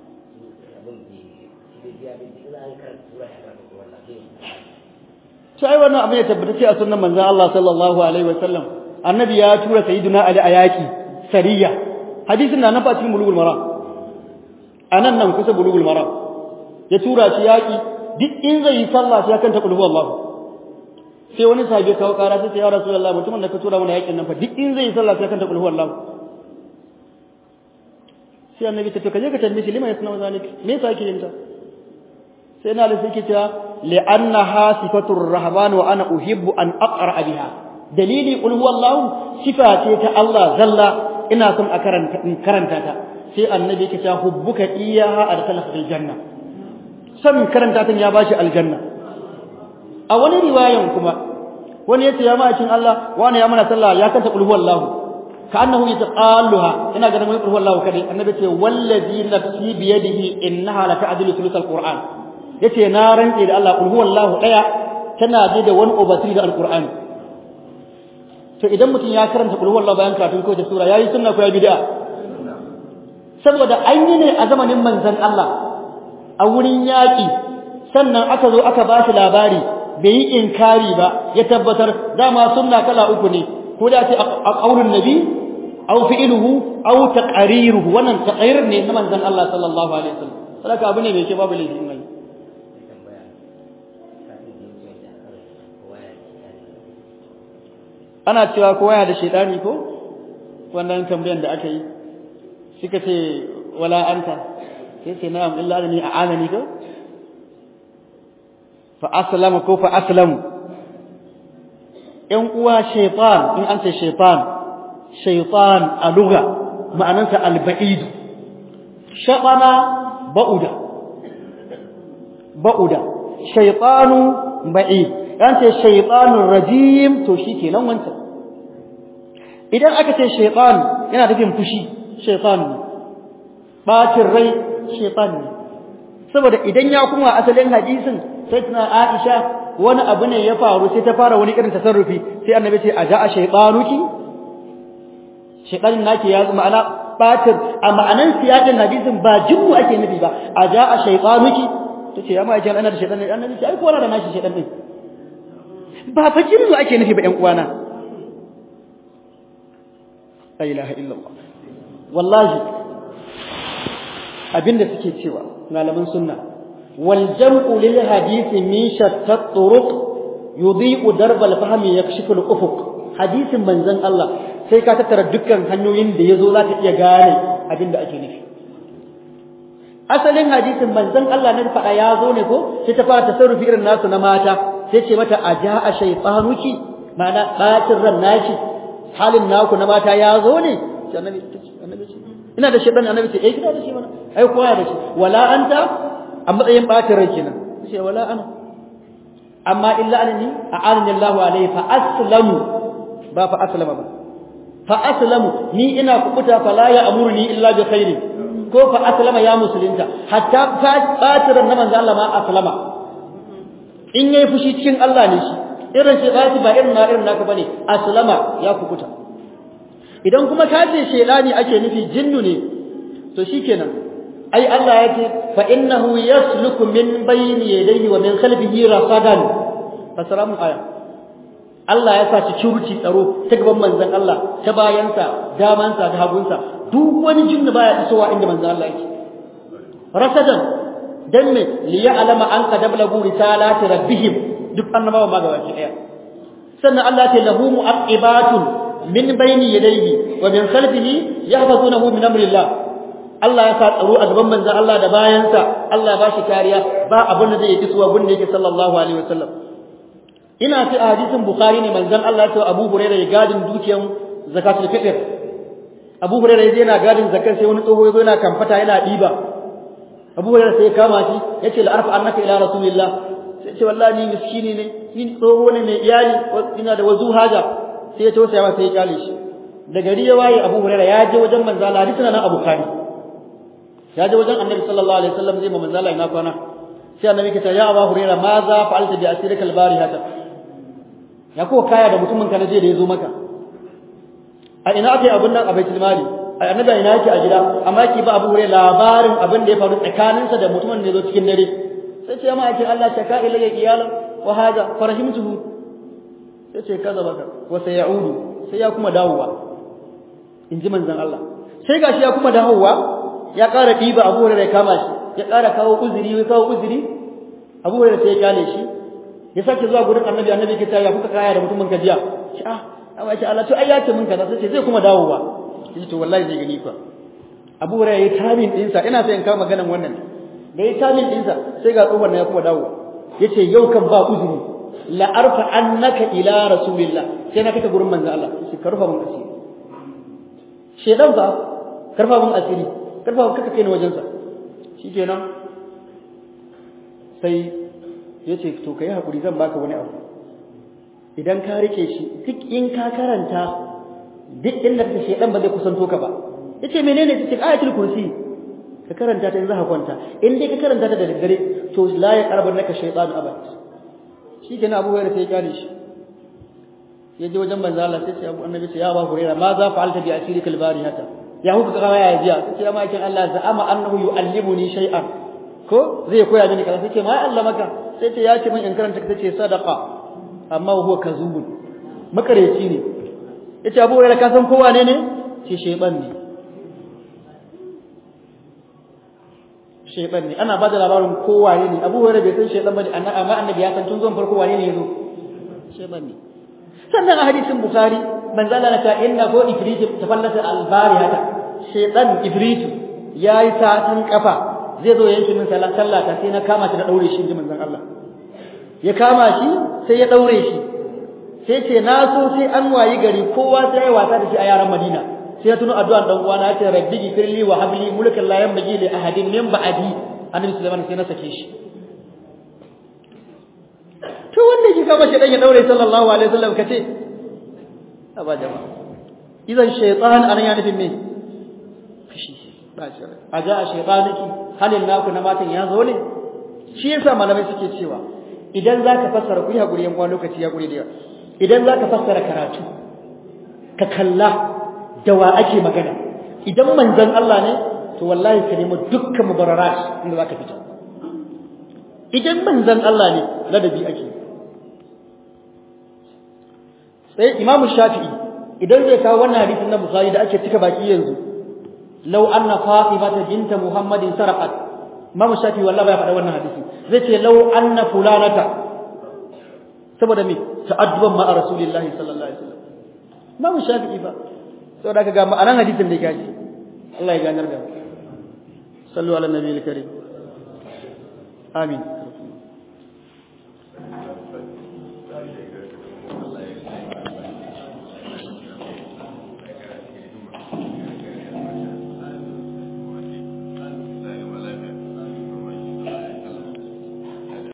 sai wannan abin ya tabbata ce a sunnan manzon Allah sallallahu alaihi wasallam annabi ya tura sayyiduna ali a yaki sariya hadisin na nan fa cikin bulugul maram anan nan kusa bulugul maram ya tura shi yaki duk in zai yi sallah sai kan ta kulhu Allah sai wani sahabi kawo kara sai ya rasulullahi mutumin da ka tura mana yakin nan fa duk in zai yi sallah sai kan ta kulhu Allah sai annabi ta to kaje ka tambaye shi lima yasna zalik me yasa yake yin ta sai na lissi ke cewa li'annaha sifatur rahman wa ana uhibbu an aqra biha dalili qul huwallahu sifa ce ta Allah zalla ina son a karanta in karanta ta sai annabi ke cewa hubbuka iyaha adkhalaka fil janna san karanta ta ya bashi aljanna a wani riwayan kuma wani yace ya ma'akin Allah wani ya mana sallah ya kanta qul huwallahu كأنه يتقالها إن قد نقول الله كذي النبي يقول والذي نفسي بيده إنها لتعدل ثلث القرآن yace na rantse da Allah kul huwallahu daya tana je da wani obatri da alqur'ani to idan mutum ya karanta kul huwallahu bayan karatun ko da sura yayi sunna ko ya bid'a saboda an yi ne a zamanin manzon Allah a wurin yaki sannan aka zo aka ba shi labari bai yi inkari ba ya tabbatar dama sunna kala uku ne ko da ce a qaulun nabi aw fi'luhu aw taqriruhu wannan taqrir ne na manzon Allah sallallahu alaihi wasallam saboda abu ne mai ke babu laifi mai ana cewa kowa yana da shaidani ko wannan tambayan da aka yi suka ce wala anta sai ce na'am illa anni a'anani ko fa aslama ko fa aslamu yan uwa shaytan in an ce shaytan shaytan a lugha ma'anarsa al-ba'id shaqana ba'uda ba'uda shaytanu ba'id an ce shaytanur rajim to shikenan wancan idan aka ce shaytan yana nufin fushi shaytan ne bacin rai shaytan ne saboda idan ya kuma asalin hadisin sai tana Aisha wani abu ne ya faru sai ta fara wani irin tasarrufi sai annabi ce a ja'a shaytanuki shaytanin naki ya zama ana batir a ma'anan siyakin hadisin ba jinnu ake nufi ba a ja'a shaytanuki tace ya ma ajin ana da shaytan ne annabi ce ai ko da nashi shaytan ne ba fa jinnu ake nufi ba ƴan uwana la ilaha illallah wallahi abinda suke cewa malaman sunna wal jam'u lil hadisi min shatta turuq yudhi'u darb al fahmi yakshifu al ufuq hadisin manzon Allah sai ka tattara dukkan hanyoyin da yazo za ka iya gane abinda ake nufi asalin hadisin manzon Allah ne faɗa ya zo ne ko sai ta fara tasarrufi irin nasu na mata sai ce mata aja'a shaytanuki ma'ana bacin ran nashi halin naku na mata ya zo ne annabi annabi ina da shaytan annabi ce eh kina da shi mana ai kowa da shi wala anta a matsayin bacin rai kenan sai wala ana amma illa anni a'anani Allahu alayhi fa aslamu ba fa aslama ba fa aslamu ni ina kubuta fa la ya'muruni illa bi khairin ko fa aslama ya musulunta hatta batiran na manzo Allah ma aslama in yayi fushi cikin Allah ne shi irin shi ba ba irin na irin naka bane aslama ya kukuta idan kuma ka ce shedani ake nufi jinnu ne to shikenan ai Allah ya ce fa innahu yasluku min bayni yadayhi wa min khalfihi rasadan fasaramu aya Allah ya sa security tsaro ta gaban manzon Allah ta bayansa damansa da hagunsa duk wani jinni baya isowa inda manzon Allah yake rasadan dan me li ya'lama an qad ablagu risalati rabbihim duk annabawa ma gaba ki daya sannan Allah ce lahu mu'aqibatun min bayni yadayhi wa min khalfihi yahfazunahu min amrillah Allah ya sa tsaro a gaban manzon Allah da bayansa Allah ba shi kariya ba abin da zai yi kisuwa gun da yake sallallahu alaihi wasallam ina fi a hadisin bukhari ne manzon Allah ya ce Abu Hurairah ya gadin dukiyan zakatul fitr Abu Hurairah yaje yana gadin zakar sai wani tsoho yazo yana kamfata yana diba Abu Hurairah sai ya kama shi yace la arfa annaka ila rasulillah sai ce wallahi ni miskini ne ni tsoho ne mai iyali ina da wazu haja sai ya tausaya masa sai ya kyale shi da gari ya waye Abu Hurairah ya je wajen manzo Allah hadisin nan Abu Bukhari ya je wajen Annabi sallallahu alaihi wasallam zai ma manzo Allah ina kwana sai Annabi ke ce ya Abu Hurairah ma za fa'alta bi asirika al-barihata ya ko kaya da mutumin ka na je da ya zo maka a ina ake abin nan a baitul mali a annabi ina yake a gida amma yake ba Abu Hurairah labarin abin da ya faru tsakaninsa da mutumin da ya zo cikin dare sai ce ma ake Allah shaka ilayya iyalan wa hada farahimtuhu sai ce kaza baka wa sayaudu sai ya kuma dawowa in ji manzon Allah sai gashi ya kuma dawowa ya ƙara ɗiba Abu Hurairah ya kama shi ya ƙara kawo uzuri ya kawo uzuri Abu Hurairah sai ya kyale shi ya sake zuwa gurin Annabi Annabi ke ya kuka kaya da mutumin ka jiya shi ah amma ce Allah to ai ya ce min kaza sai zai kuma dawowa sai to wallahi zai gani fa Abu Hurairah ya tamin dinsa ina sai in kawo maganan wannan da ya tamin dinsa sai ga tsohon ya kuma dawowa yace yau kan ba uzuri la arfa annaka ila rasulillah sai na kaka gurin manzo Allah sai karfa mun asiri shedan ba karfa mun asiri karfa mun kaka kai ni wajen sa shikenan sai yace to kai hakuri zan baka wani abu idan ka rike shi duk in ka karanta duk inda kake shedan ba zai kusanto ka ba yace menene cikin ayatul kursi ka karanta ta in za ka kwanta in dai ka karanta ta da daddare to la ya karban naka shaytan abad shikenan Abu Hurairah sai ya kare shi ya je wajen manzo Allah sai ce Abu Annabi ce ya Abu Hurairah ma za fa'alta bi asirika al-barihata ya huka kama ya jiya sai ce amma kin Allah za'ama annahu yu'allimuni shay'an ko zai koya mini kaza sai ce ma Allah maka sai ce ya ce min in karanta ta ce sadaqa amma huwa kazubun makareci ne yace Abu Hurairah ka san kowa ne ne ce shayban ne shaytan ne ana bada labarin kowaye ne Abu Hurairah bai san shaytan bane amma annabi ya san tun zuwan farko wane ne yazo shaytan ne sannan a hadisin Bukhari manzo Allah ta inna ko ifrit tafallata al-barihata shaytan ifrit yayi satin kafa zai zo yanki min sallah sallata sai na kama shi da daure shi inji manzon Allah ya kama shi sai ya daure shi sai ce na so sai an wayi gari kowa sai ya wasa da shi a yaran Madina sai ya tuno addu'an dan uwana ya ce rabbi gifirli wa habli mulkan la yanbaghi li ahadin min ba'di annabi sulaiman sai na sake shi to wanda ki kama shi dan ya daure sallallahu alaihi wasallam kace aba jama'a idan shaytan anan ya nufin me kashi ba shi aja a shaytaniki halin naku na matan ya zo ne shi yasa malamai suke cewa idan zaka fassara ku yi hakuri yan lokaci ya gure da yawa idan zaka fassara karatu ka kalla da wa ake magana idan manzon Allah ne to wallahi ka nemi dukkan mubararat inda zaka fita idan manzon Allah ne ladabi ake sai Imam Shafi'i idan zai kawo wannan hadisin na Bukhari da ake cika baki yanzu law anna Fatimata binta Muhammadin sarqat Imam Shafi'i wallahi bai faɗa wannan hadisi zai ce law anna fulanata saboda me ta'adduban ma Rasulullahi sallallahu alaihi wasallam Imam Shafi'i ba saboda ka ga ma'anar hadisin da yake Allah ya ganar da mu sallu ala nabiyil karim amin